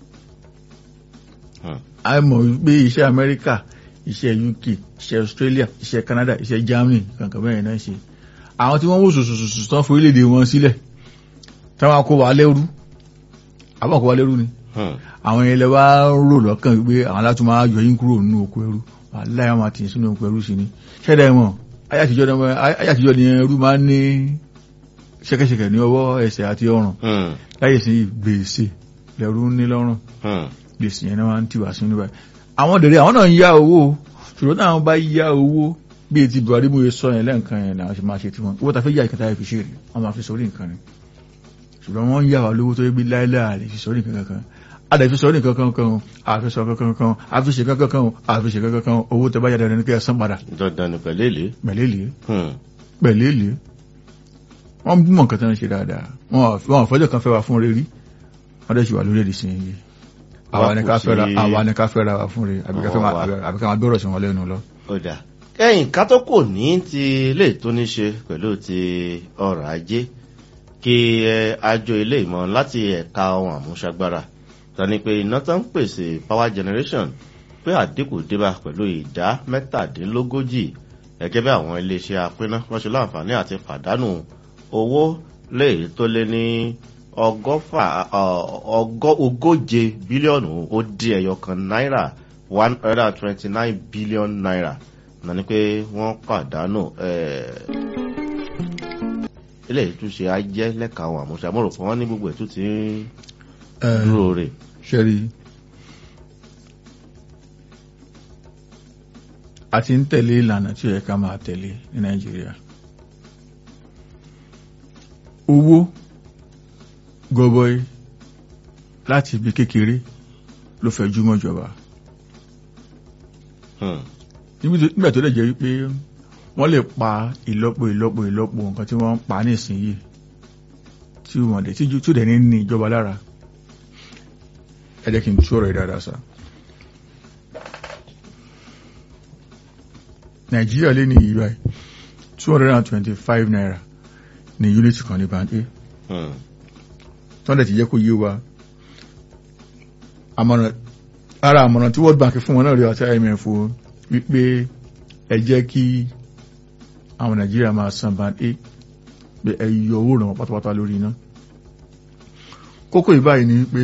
a mọ̀ pé iṣẹ́ Amẹ́ríkà iṣẹ́ UK iṣẹ́ Australia iṣẹ́ Canada iṣẹ́ Germany kankan bẹ́ẹ̀ náà ṣe àwọn tí wọ́n wò sòsòsòsò tán fún orílẹ̀-èdè wọn sílẹ̀ táwọn kó wa lẹ́rú àbọ̀ kó wa lẹ́rú ni àwọn ilẹ̀ wa rò lọ́kàn pé àwọn alátú máa yọ yín kúrò nínú oko ẹrú wàláhì máa tì sínú oko ẹrú sí ni ṣẹ́dá ẹ̀wọ̀n ayé àtijọ́ ni ẹrú máa ń ní ṣẹ́kẹ́ṣẹkẹ̀ ní ọwọ́ ẹsẹ̀ àti ọrùn láyé sí gbèsè lẹ́rú ní lọ́rùn gbèsè yẹn náà máa ń tìwà sínú báyìí àwọn dèrè àwọn náà ń yá owó ṣùgbọ́n táwọn bá yá owó bí ti buhari mú sọ yẹn lẹ́ǹkan yẹn náà ṣe máa ṣe tiwọn owó ta fẹ́ yá ìkẹta fi ṣe rè wọ́n máa fi sórí nǹkan ni ṣùgbọ́n wọ́n ń yá wa lówó tó yẹ bí láíláà lè fi sórí nǹkan kan adàfi sórí nǹkan kan kan àfi sọ kankan kan àfi ṣe kankan kan àfi ṣe kankan kan owó tẹ bá yá dandan ní kí ẹ san padà. dandan ni pẹ̀lẹ́lẹ́. pẹ̀lẹ́lẹ́ pẹ̀lẹ́lẹ́ wọ́n mọ̀ nǹkan tó ń ṣe dáadáa wọ́n àfọ́jọ́ kan fẹ́ wa fún rere wọ́n dẹ̀ ṣì wà lórí èdè sí yìí àwa ni ká fẹ́ra àwa ni ká fẹ́ra wa fún rere àbí ká máa gbọ́rọ̀ sí wọn lẹ́nu lọ. ọ̀dà kẹ́yìn ká tó kò ní ti ilé tó ní ṣe pẹ̀lú ti ọrọ̀ ajé kí àjọ ilé ìmọ̀ láti ẹ̀ka ohun àmúṣagbára tani pé iná tó ń pèsè power generation pé àdínkù débà pẹ̀lú ìdá mẹ́tàdínlógójì gẹ́gẹ́ bí àwọn iléeṣẹ́ apínná wọ́n ṣe láǹfààní àti pàdánù owó lè tó lé ní ọgọ́fà ogóje bílíọ̀nù ó dín ẹyọ kan náírà one hundred and twenty nine billion naira náà ni pé wọ́n pàdánù ilé ìtúnṣe ajẹ́ lẹ́ka àwọn àmúṣamọ́rò fún wọn ní gbogbo ètò tí ń dúró rè. ṣẹ́rí a ti ń tẹ̀lé ìlànà tí ó yẹ ká máa tẹ̀lé ní Nàìjíríà owó gọbọi láti ibi kékeré ló fẹ́ júmọ́ ìjọba nígbà tó dẹ̀ jẹ́ wípé wọ́n lè pa ìlọ́po ìlọ́po ìlọ́po nǹkan tí wọ́n ń pa nísìnyí tí wọ́n dẹ̀ tí ó dẹ̀ ní ní ìjọba lára ẹ jẹ́ kí n tú ọ̀rọ̀ ìdáadáa sá nàìjíríà lé ní ìrọ̀ two hundred and twenty-five naira ní unit kan ní band a Hmm. tọ́ndẹ̀ ti jẹ́ kó yé wa àmọ̀ràn ara àmọ̀ràn tí world bank fún wọn náà rí àti imf o wípé ẹ jẹ́ kí àwọn nàìjíríà máa san band a pé ẹ yọ owó ìrànwọ́ pátápátá lórí iná kókó ìbáyìí ni wípé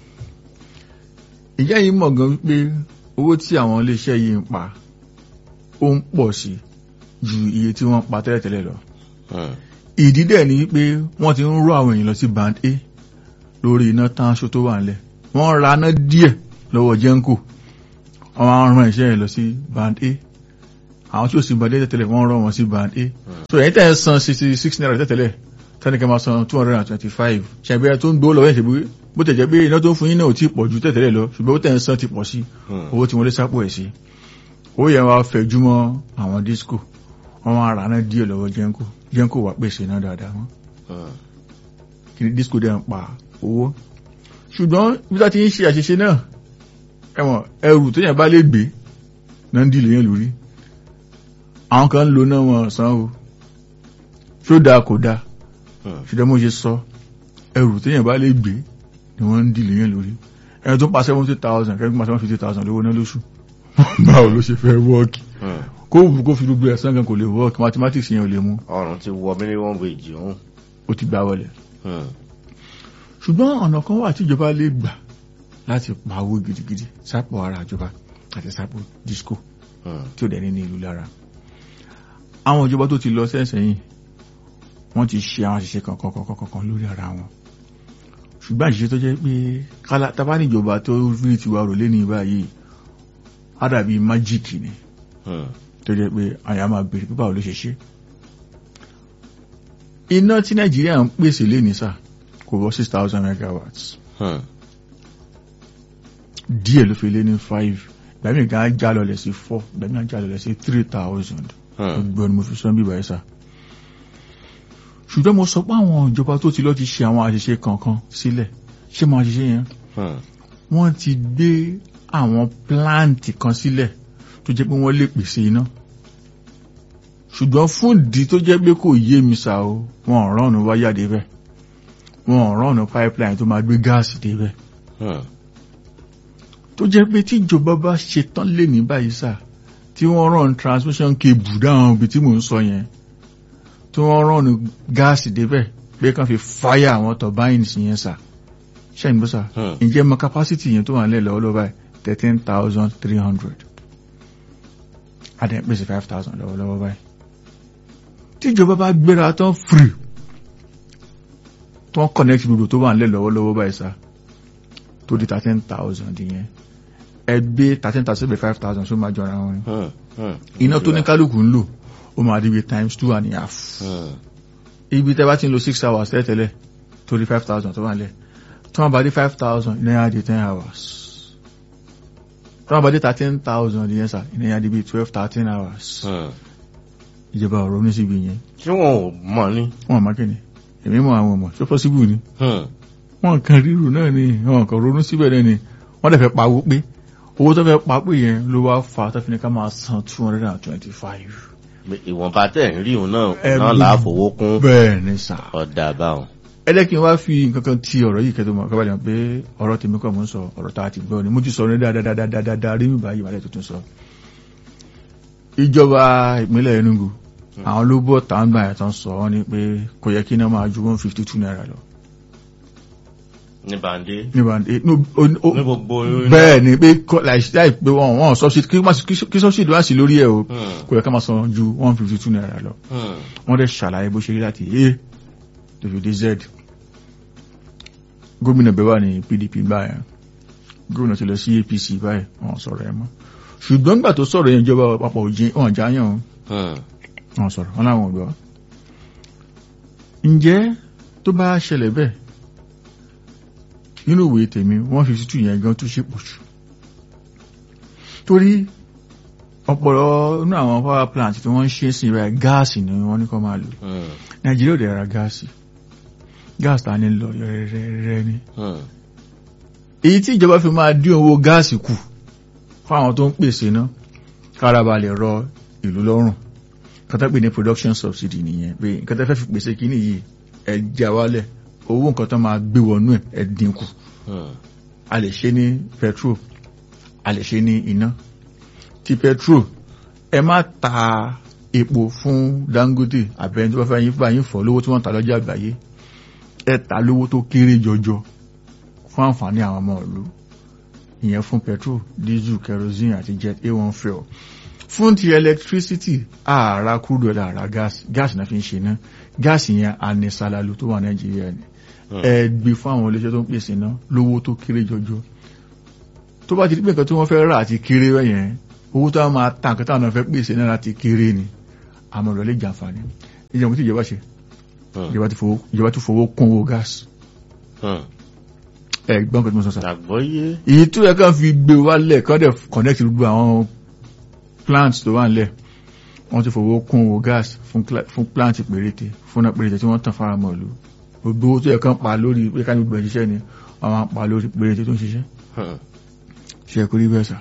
ìjẹ́ yìí mọ̀ gan wípé owó tí àwọn iléeṣẹ́ yìí ń pa ó ń pọ̀ sí ju iye tí wọ́n pa tẹ́lẹ̀tẹ́lẹ̀ lọ Hmm. ìdí dẹ̀ ni wípé wọ́n ti ń rọ àwọn èèyàn lọ sí band a lórí iná tán aṣọ tó wà nílẹ̀ wọ́n ra iná díẹ̀ lọ́wọ́ jẹ́ńkò wọ́n á rán iṣẹ́ yẹn lọ sí band a àwọn tí ó sì band a tẹ́tẹ́lẹ̀ wọ́n rọ wọn sí band a so ẹ̀yin tẹ́ ẹ san sixty six naira tẹ́tẹ́lẹ̀ tẹ́nìkẹ́ máa san two hundred and twenty five ṣàbíyà tó ń gbó lọ́wọ́ ẹ̀ṣẹ̀ bó tẹ̀ jẹ́ pé iná tó ń fún yín náà ò tí ì pọ̀ ju tẹ́tẹ́lẹ̀ lọ ṣùgbọ́n ó tẹ̀ ń san ti pọ̀ sí Hmm. owó tí wọ́n lé sápò ẹ̀ sí owó yẹn wá fẹ̀júmọ́ àwọn disco wọ́n wá ra náà díẹ̀ lọ́wọ́ jẹ́ńkò jẹ́ńkò wà pèsè náà dáadáa wọn Hmm. kí ni disco dẹ̀ ń pa owó ṣùgbọ́n bí wọ́n ti ń ṣe àṣìṣe náà ẹ̀wọ̀n ẹrù tó yẹn bá lè gbé náà ń dìlé yẹn lórí àwọn kan ń lo náà wọn san o ṣó dáa kò dáa Hmm. ṣùgbọ́n mo ṣe sọ ẹrù tó yẹn bá lè gbé ni wọ́n ń dìlé yẹn lórí ẹni tó pa seventy thousand kẹ́kẹ́ pa seven fifty thousand lówó náà lóṣù báwo ló ṣe fẹ́ wọ́ọ̀kì Hmm. kó wù kó fi gbogbo ẹ̀sán kan kò lè wọ́ọ̀kì mathematics yẹn ò lè mú ọrùn ti wọ minimum wage ọ̀hún. ó ti gbá wọlé Hmm. ṣùgbọ́n ọ̀nà kan wà tíjọba lè gbà láti pa owó gidigidi sápò ara ìjọba àti sápò disco Hmm. tí ó dẹ̀ ní ní ìlú lára àwọn ìjọba tó ti lọ sẹ́sẹ̀yìn wọ́n ti ṣe àwọn àṣìṣe kankan kankan kankan lórí ara wọn ṣùgbọ́n àṣìṣe tó jẹ́ pé kálá tábà ní ìjọba tó rí tiwa rò lé ní báyìí á dàbí májíìkì ni Hmm. tó jẹ́ pé àyà máa bèèrè pé báwo ló ṣe ṣe iná tí nàìjíríà ń pèsè lé ní sà kò wọ six thousand megawatts Hmm. díẹ̀ ló fi lé ní five gbàmí gan á já lọlẹ̀ sí four gbàmí á já lọlẹ̀ sí three thousand Hmm. gbogbo ni mo fi sọ bíbá ẹ̀ sà ṣùgbọ́n mo sọ pé àwọn ìjọba tó ti lọ ti ṣe àwọn àṣìṣe kankan sílẹ̀ ṣé mo àṣìṣe yẹn Hmm. wọ́n ti gbé àwọn pláǹtì kan sílẹ̀ tó jẹ́ pé wọ́n lè pèsè iná ṣùgbọ́n fún ìdí tó jẹ́ pé kò yé mi sá o wọn ò rọ́ọ̀nù wáyà débẹ̀ wọn ò rọ́ọ̀nù pipeline tó máa gbé gáàsì débẹ̀ Hmm. tó jẹ́ pé tí ìjọba bá ṣe tán lè ní báyìí sá tí wọ́n rán transmission cable dáhùn ibi tí mò ń sọ yẹn tí wọ́n rọ́ọ̀nù gáàsì débẹ̀ pé kàn fi fáyà àwọn turbines yẹn sá ṣẹ́yìn bó sá Hmm. ǹjẹ́ mọ capacity yẹn tó wà nílẹ̀ lọ́wọ́lọ́wọ́ báyìí thirteen thousand three hundred adé pèsè five thousand lọ́wọ́lọ́wọ́ báyìí tíjọba bá gbéra tán free tó ń connect gbogbo tó wà nílẹ̀ lọ́wọ́lọ́wọ́ báyìí sá tó di thirteen thousand yẹn ẹgbẹ́ thirteen thousand bíi five thousand tó máa jọra wọn ni Hmm. Hmm. iná tó ní kálukú ń lò ó máa di bíi times two and a half Hmm. ibi tẹ́ bá ti ń lo six hours tẹ́tẹ́lẹ̀ torí five thousand tó wà nílẹ̀ tí wọ́n bá dé five thousand ìnáyà di ten hours tí wọ́n bá dé thirteen thousand yẹn sà ìnáyà di bíi twelve thirteen hours Hmm. ìjọba ọ̀rọ̀ ní síbi yẹn tí wọn ò mọ̀ ní. wọ́n máa kéde èmi mọ àwọn ọmọ ṣé possible ni Hmm. wọ́n kàn ríru náà ni wọ́n kàn ronú síbẹ̀ náà ni wọ́n dẹ̀ fẹ́ pawó pé owó tó fẹ́ pa pé yẹn ló wá fa tó fi ní ká máa san two hundred and twenty five. ìwọ̀nba tẹ̀ ń rí òun náà Ẹ náà bí- là á fowó kún bẹ́ẹ̀ ni sà. ọ̀dà báwọn. ẹ jẹ́ kí n wá fi nǹkan kan ti ọ̀rọ̀ yìí kẹ́tọ́ mọ̀ kábàlẹ̀ pé ọ̀rọ̀ tèmi kọ́ mò ń sọ ọ̀rọ̀ tá a ti gbọ́ ni mo ti sọ ní dáadáa rí mi báyìí wàlẹ̀ tuntun sọ. ìjọba ìpínlẹ̀ Enugu àwọn ló bọ̀ tàǹgbà ẹ̀ tán sọ wọ́n ní pé kò yẹ kí iná máa ju one fifty two naira lọ. ní bàndé nígbà ní ní gbogbo bẹ́ẹ̀ ni pé kọ́- láì- láì pé wọ́n wọ́n subsidy kí má- kí- kí subsidy wá sí lórí ẹ̀ o Hmm. kò yẹ ká máa san ju one fifty two naira lọ. Hmm. wọ́n dẹ̀ ṣàlàyé bó ṣe rí láti a tó fi dé z gómìnà bẹ́ẹ̀ wà ní pdp báyìí gómìnà ti lọ sí apc báyìí wọ́n sọ̀rọ̀ ẹ̀ mọ́ ṣùgbọ́n nígbà tó sọ̀rọ̀ yẹn ìjọba àpapọ̀ òjì wọn jáyàn Hmm. wọ́n sọ̀rọ̀ wọn láwọn ò gbọ́ ǹjẹ́ tó bá ṣẹlẹ̀ bẹ́ẹ̀ nínú ìwé tèmi wọ́n fi tútù yẹn gan tó ṣe pọ̀ jù torí ọ̀pọ̀lọ́ inú àwọn power plant tí wọ́n ń ṣe sí ibà gáàsì ni wọ́n ní kó máa lò Hmm. nàìjíríà ò dẹ̀ ra gáàsì gáàsì ta ní lọ rẹ́rẹ́rẹ́ ni Hmm. èyí tí ìjọba fi máa dín owó gáàsì kù fáwọn tó ń pèsè náà kára ba lè rọ ìlú lọ́rùn kátà pé ní production subsidy nìyẹn pé nǹkan tẹ́ fẹ́ fi pèsè kíní yìí ẹ já wálẹ̀ owó nǹkan tó máa gbé wọnú ẹ̀ ẹ dínkù Hmm. a lè ṣe ní petrol a lè ṣe ní iná ti petrol ẹ má ta epo fún Dangote àbẹ̀yìn tó bá fẹ́ yín fún àyín fọ́ lówó tí wọ́n ń ta lọ́jà àgbáyé ẹ ta lówó tó kéré jọjọ fún àǹfààní àwọn ọmọ ìlú ìyẹn fún petrol diesel kerosene àti jet a1 fuel fún ti electricity ààrà crude oil ààrà gas gas náà fi ń ṣe ná gas yẹn anisalalu tó wà Nàìjíríà ni Hmm. ẹ gbé fún àwọn iléeṣẹ́ tó ń pèsè iná lówó tó kéré jọjọ tó bá ti di pé nǹkan tí wọ́n fẹ́ rà àti kéré yẹn owó tó máa ta nǹkan táwọn náà fẹ́ pèsè náà láti kéré ni àmọ́ ìrọ̀lẹ́ jàǹfààní ìjọba tí ìjọba ṣe Hmm. ìjọba ti fowó ìjọba ti fowó kún owó gas Hmm. ẹ gbọ́n kan tí mo sọ sá àgbọ́yé èyí tó yẹ kán fi gbé wálẹ̀ kán dẹ̀ connect gbogbo àwọn plants tó wà nílẹ̀ wọ́n ti fowó kún owó gas fún cla- fún plant péréte fún náà péréte tí wọ́n tàn fara mọ́ ìlú gbogbo owó tó yẹ kán pa lórí pé ká ní gbogbo ẹ̀ ṣiṣẹ́ ni wọ́n máa pa lórí péréte tó ń ṣiṣẹ́ Hmm. ṣe kúrí bẹ́ẹ̀ sà.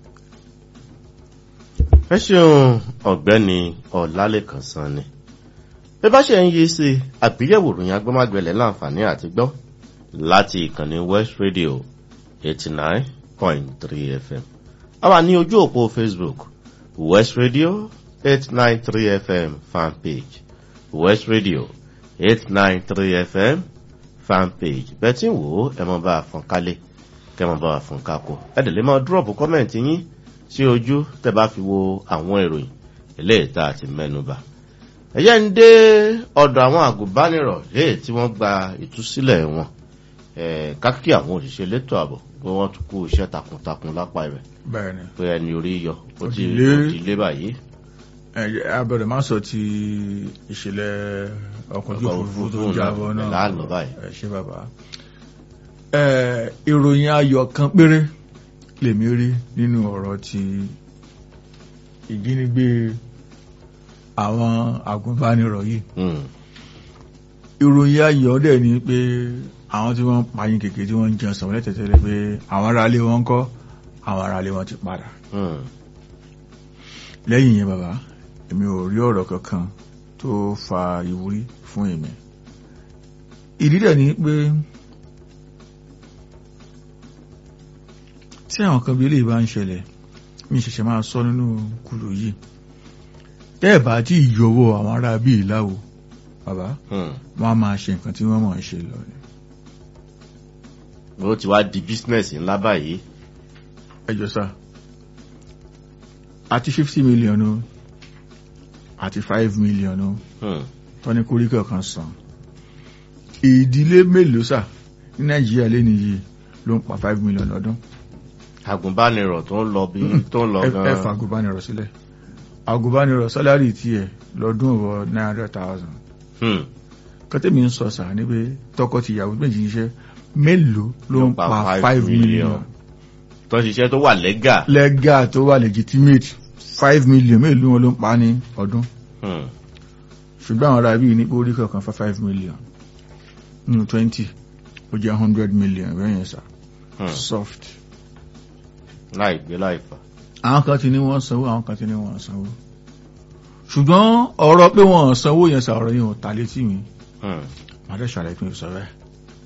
ẹ ṣeun ọ̀gbẹ́ni ọlálẹ́kan sanni bí bá ṣe ń yí sí àgbéyẹ̀wò ìròyìn agbọ́mágbẹ̀lẹ̀ láǹfààní àti gbọ́ láti ìkànnì west radio eighty nine point three fm a wà ní ojú òpó facebook west radio eight nine three fm fan page west radio eight nine three fm fan page bẹ́ẹ̀ tí ń wò ó ẹ mọ̀ bá a fọ́n kálẹ̀ kẹ́ mọ̀ bá a fọ́n kákó ẹ dẹ̀ lè máa dúrọ̀pù kọ́mẹ̀ntì yín sí ojú tẹ́ bá fi wo àwọn ìròyìn eléyìí tá a ti mẹ́nu bà. ẹ̀yẹ́ ń dé ọ̀dọ̀ àwọn àgùnbánirọ̀ léè tí wọ́n gba ìtúsílẹ̀ wọn Eh, kákí àwọn òṣìṣẹ́ elétò ààbò pé wọ́n tún kú iṣẹ́ takuntakun lápá rẹ̀ bẹ́ẹ̀ ni pé ẹni orí yọ ó ti Òdìlé. ó ti lé báyìí. ẹ abẹ́rẹ́ máa sọ ti ìṣẹ̀lẹ̀ ọkọ̀ ojú Ọkọ̀ òfurufú tó òfurufú jábọ́ náà náà láàlọ́ báyìí. ẹ ṣé bàbá ẹ ìròyìn ayọ̀ kan péré lèmi rí nínú ọ̀rọ̀ ti ìjínigbé àwọn agùnbánirọ̀ yìí Hmm. ìròyìn ayọ̀ dẹ̀ ni pé àwọn tí wọ́n ń payín kékeré tí wọ́n ń jẹun sọ̀rọ̀ lẹ́tẹ̀tẹ̀lẹ̀ pé àwọn aráalé wọn ń kọ́ àwọn aráalé wọn ti padà Hmm. lẹ́yìn yẹn bàbá èmi ò rí ọ̀rọ̀ kankan tó fa ìwúrí fún èmi ìdí dẹ̀ ni pé tí àwọn kan bí eléyìí bá ń ṣẹlẹ̀ mi ṣẹ̀ṣẹ̀ máa sọ nínú kùlù yìí tẹ́ẹ̀ bá tí ìyọwọ́ àwọn ará bí ìláwò bàbá Hmm. wọ́n á máa ṣe nǹkan tí wọ́n mọ̀ ń ṣe lọ ni ó ti wá di bísínẹ́sì ńlá báyìí. ẹjọ́ sá àti fifty million o àti five million o Hmm. tọ́ni kóríkọ̀ kan san ìdílé mélòó sà ní nàìjíríà lẹ́nu yìí ló ń pa five million lọ́dún agùnbánirọ̀ tó ń lọ bí tó ń lọ ẹ gan-an. fa agùnbánirọ̀ sílẹ̀ agùnbánirọ̀ sálárì tiẹ̀ lọ́dún wọ nine hundred thousand Hmm. kọ́tẹ́mi ń sọ sà ní pé tọkọ-tìyàwó méjì iṣẹ́ mélòó ló ń pa five million tó ń ṣiṣẹ́ tó wà lẹ́gà. lẹ́gà tó wà legitimate five million mélòó wọn ló ń pa ní ọdún Hmm. ṣùgbọ́n àwọn ará bíi ní orí kọ̀ọ̀kan fa five million nínú twenty ó jẹ́ hundred million bẹ́yẹn sà Hmm. soft. láìgbé láìfà. àwọn kan ti ní wọ́n sanwó àwọn kan ti ní wọ́n sanwó ṣùgbọ́n ọ̀rọ̀ pé wọ́n sanwó yẹn sà ọ̀rọ̀ yẹn ò ta létí mi Hmm. màá dẹ̀ ṣàlàyé fún ìsọ̀rọ̀ ẹ̀.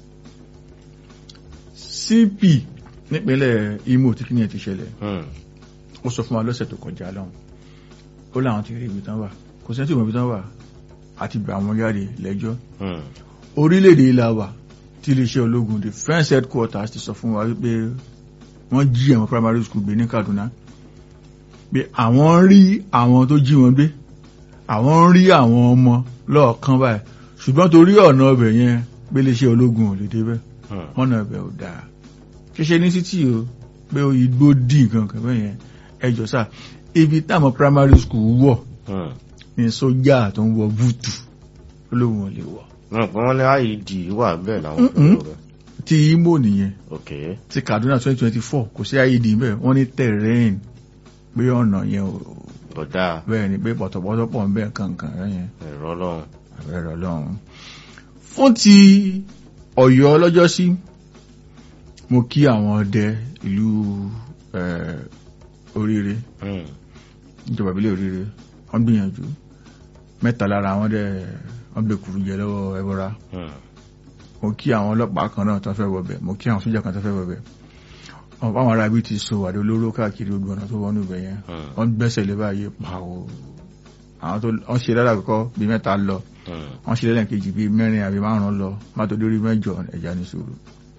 CP nípínlẹ̀ Imo tí kí ni ẹ̀ ti ṣẹlẹ̀ Hmm. ó sọ fún wa lọ́sẹ̀ tó kọjá lọ́hùn ó láwọn ti rí ibi tán wà kò sẹ́ni tí ò mọ̀ ibi tán wà àti gbà wọ́n jáde lẹ́jọ́ Hmm. orílẹ̀-èdè ilà wà tí iléeṣẹ́ ológun defence headquarters ti sọ fún wa wípé wọ́n jí àwọn primary school gbé ní Kaduna pé àwọn ń rí àwọn tó jí wọn gbé àwọn ń rí àwọn ọmọ lọ́ọ̀kan báyìí ṣùgbọ́n torí ọ̀nà ọbẹ̀ yẹn pé iléeṣẹ́ ológun ò lè débẹ̀ Hmm. ọ̀nà ọbẹ̀ ò dáa ṣíṣe ní títì o pé igbó dì nǹkan kan bẹ́ẹ̀ yẹn ẹjọ́ sá ibi táwọn primary school wọ̀ Hmm. ní sójà tó ń wọ búùtù olóhùn ò lè wọ̀ Wọ́n pé wọ́n ní IED wà bẹ́ẹ̀ láwọn Mm-mm. òkúrò rẹ̀. ti Imo nìyẹn ok ti Kaduna 2024 kò sí IED bẹ́ẹ̀ wọ́n ní terrain pé ọ̀nà yẹn ò ọ̀dà bẹ́ẹ̀ ni pé pọ̀tọ̀pọ̀tọ̀ pọ̀ ń bẹ́ẹ̀ kankan rẹ̀ yẹn ẹ̀rọ ọlọ́run. àbẹ̀rẹ̀ ọlọ́run. fún ti Ọ̀yọ́ ọlọ́jọ́ sí mo kí àwọn ọdẹ ìlú eh, oríire Hmm. ìjọba ìbílẹ̀ òrìrì wọ́n gbìyànjú mẹ́ta lára àwọn dẹ̀ wọ́n bẹ kùrù jẹ lọ́wọ́ ẹbọra mo kí àwọn ọlọ́pàá kan náà tó fẹ́ wọbẹ̀ mo kí àwọn sójà kan tó fẹ́ wọbẹ̀ ọ̀pọ̀ àwọn ará ibi ti so àdó olóró káàkiri gbogbo ọ̀nà tó wọnú ibẹ̀ yẹn wọ́n gbẹ́sẹ̀ lé báyìí pàwọ́ àwọn tó wọ́n ṣe dára kọ́kọ́ bíi mẹ́ta lọ wọ́n ṣe lẹ́lẹ́kejì bíi mẹ́rin àbí márùn-ún lọ má tó dórí mẹ́jọ ẹ̀já ní sùúrù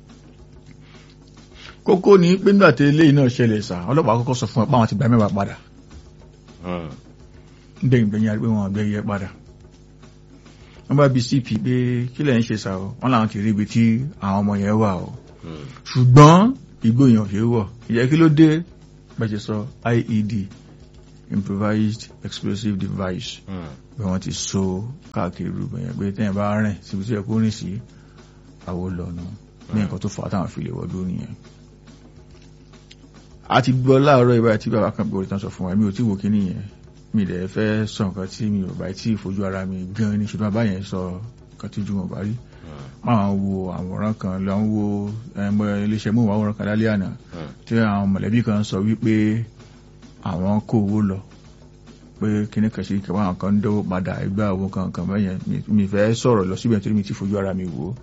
kókó ní pé nígbà tí eléyìí náà ṣẹlẹ̀ sà ọlọ́pàá kọ́kọ́ sọ fún ẹ pé àwọn ti gba mẹ́wàá padà gbẹ̀yìn gbẹ̀yìn àti pé wọn gbẹ̀ yẹ padà wọ́n bá bi cp pé kí lẹ̀ ń ṣe sà o wọ́n làwọn ti rí ibi tí àwọn ọmọ yẹn wà o ṣùgbọ́n igbó yẹn ò ṣe é wọ̀ ìyẹn kí ló dé bẹ́ẹ̀ ṣe sọ IED improvised explosive device bí wọ́n ti so káàkiri rúbọ̀ yẹn pé tẹ́yìn bá rìn síbi tí ẹ kó rìn sí àwo lọ́nà ní nǹkan tó fà á táwọn fi lè wọ́dún nìyẹn a ti gbọ́ láàárọ̀ ìbáyìí tí bàbá kan gbòòrò tán sọ fún wa mi ò tí wò kíní yẹn mi dẹ̀ fẹ́ sọ nǹkan tí mi ò bá tí ìfojú ara mi gan ní ṣùgbọ́n bàbá yẹn sọ nǹkan tí ju wọn bá rí máa ń wo àwòrán kan lọ ń wo ẹmọ iléeṣẹ́ móhùnmáwòrán kan lálẹ́ àná tí àwọn mọ̀lẹ́bí kan sọ wípé àwọn kó owó lọ pé kíní kan ṣe kẹwàá àwọn kan ń dánwó padà ẹgbẹ́ àwọn kan kan bẹ́yẹn mi fẹ́ sọ̀rọ̀ lọ síbẹ̀ torí mi ti fojú ara mi wò ó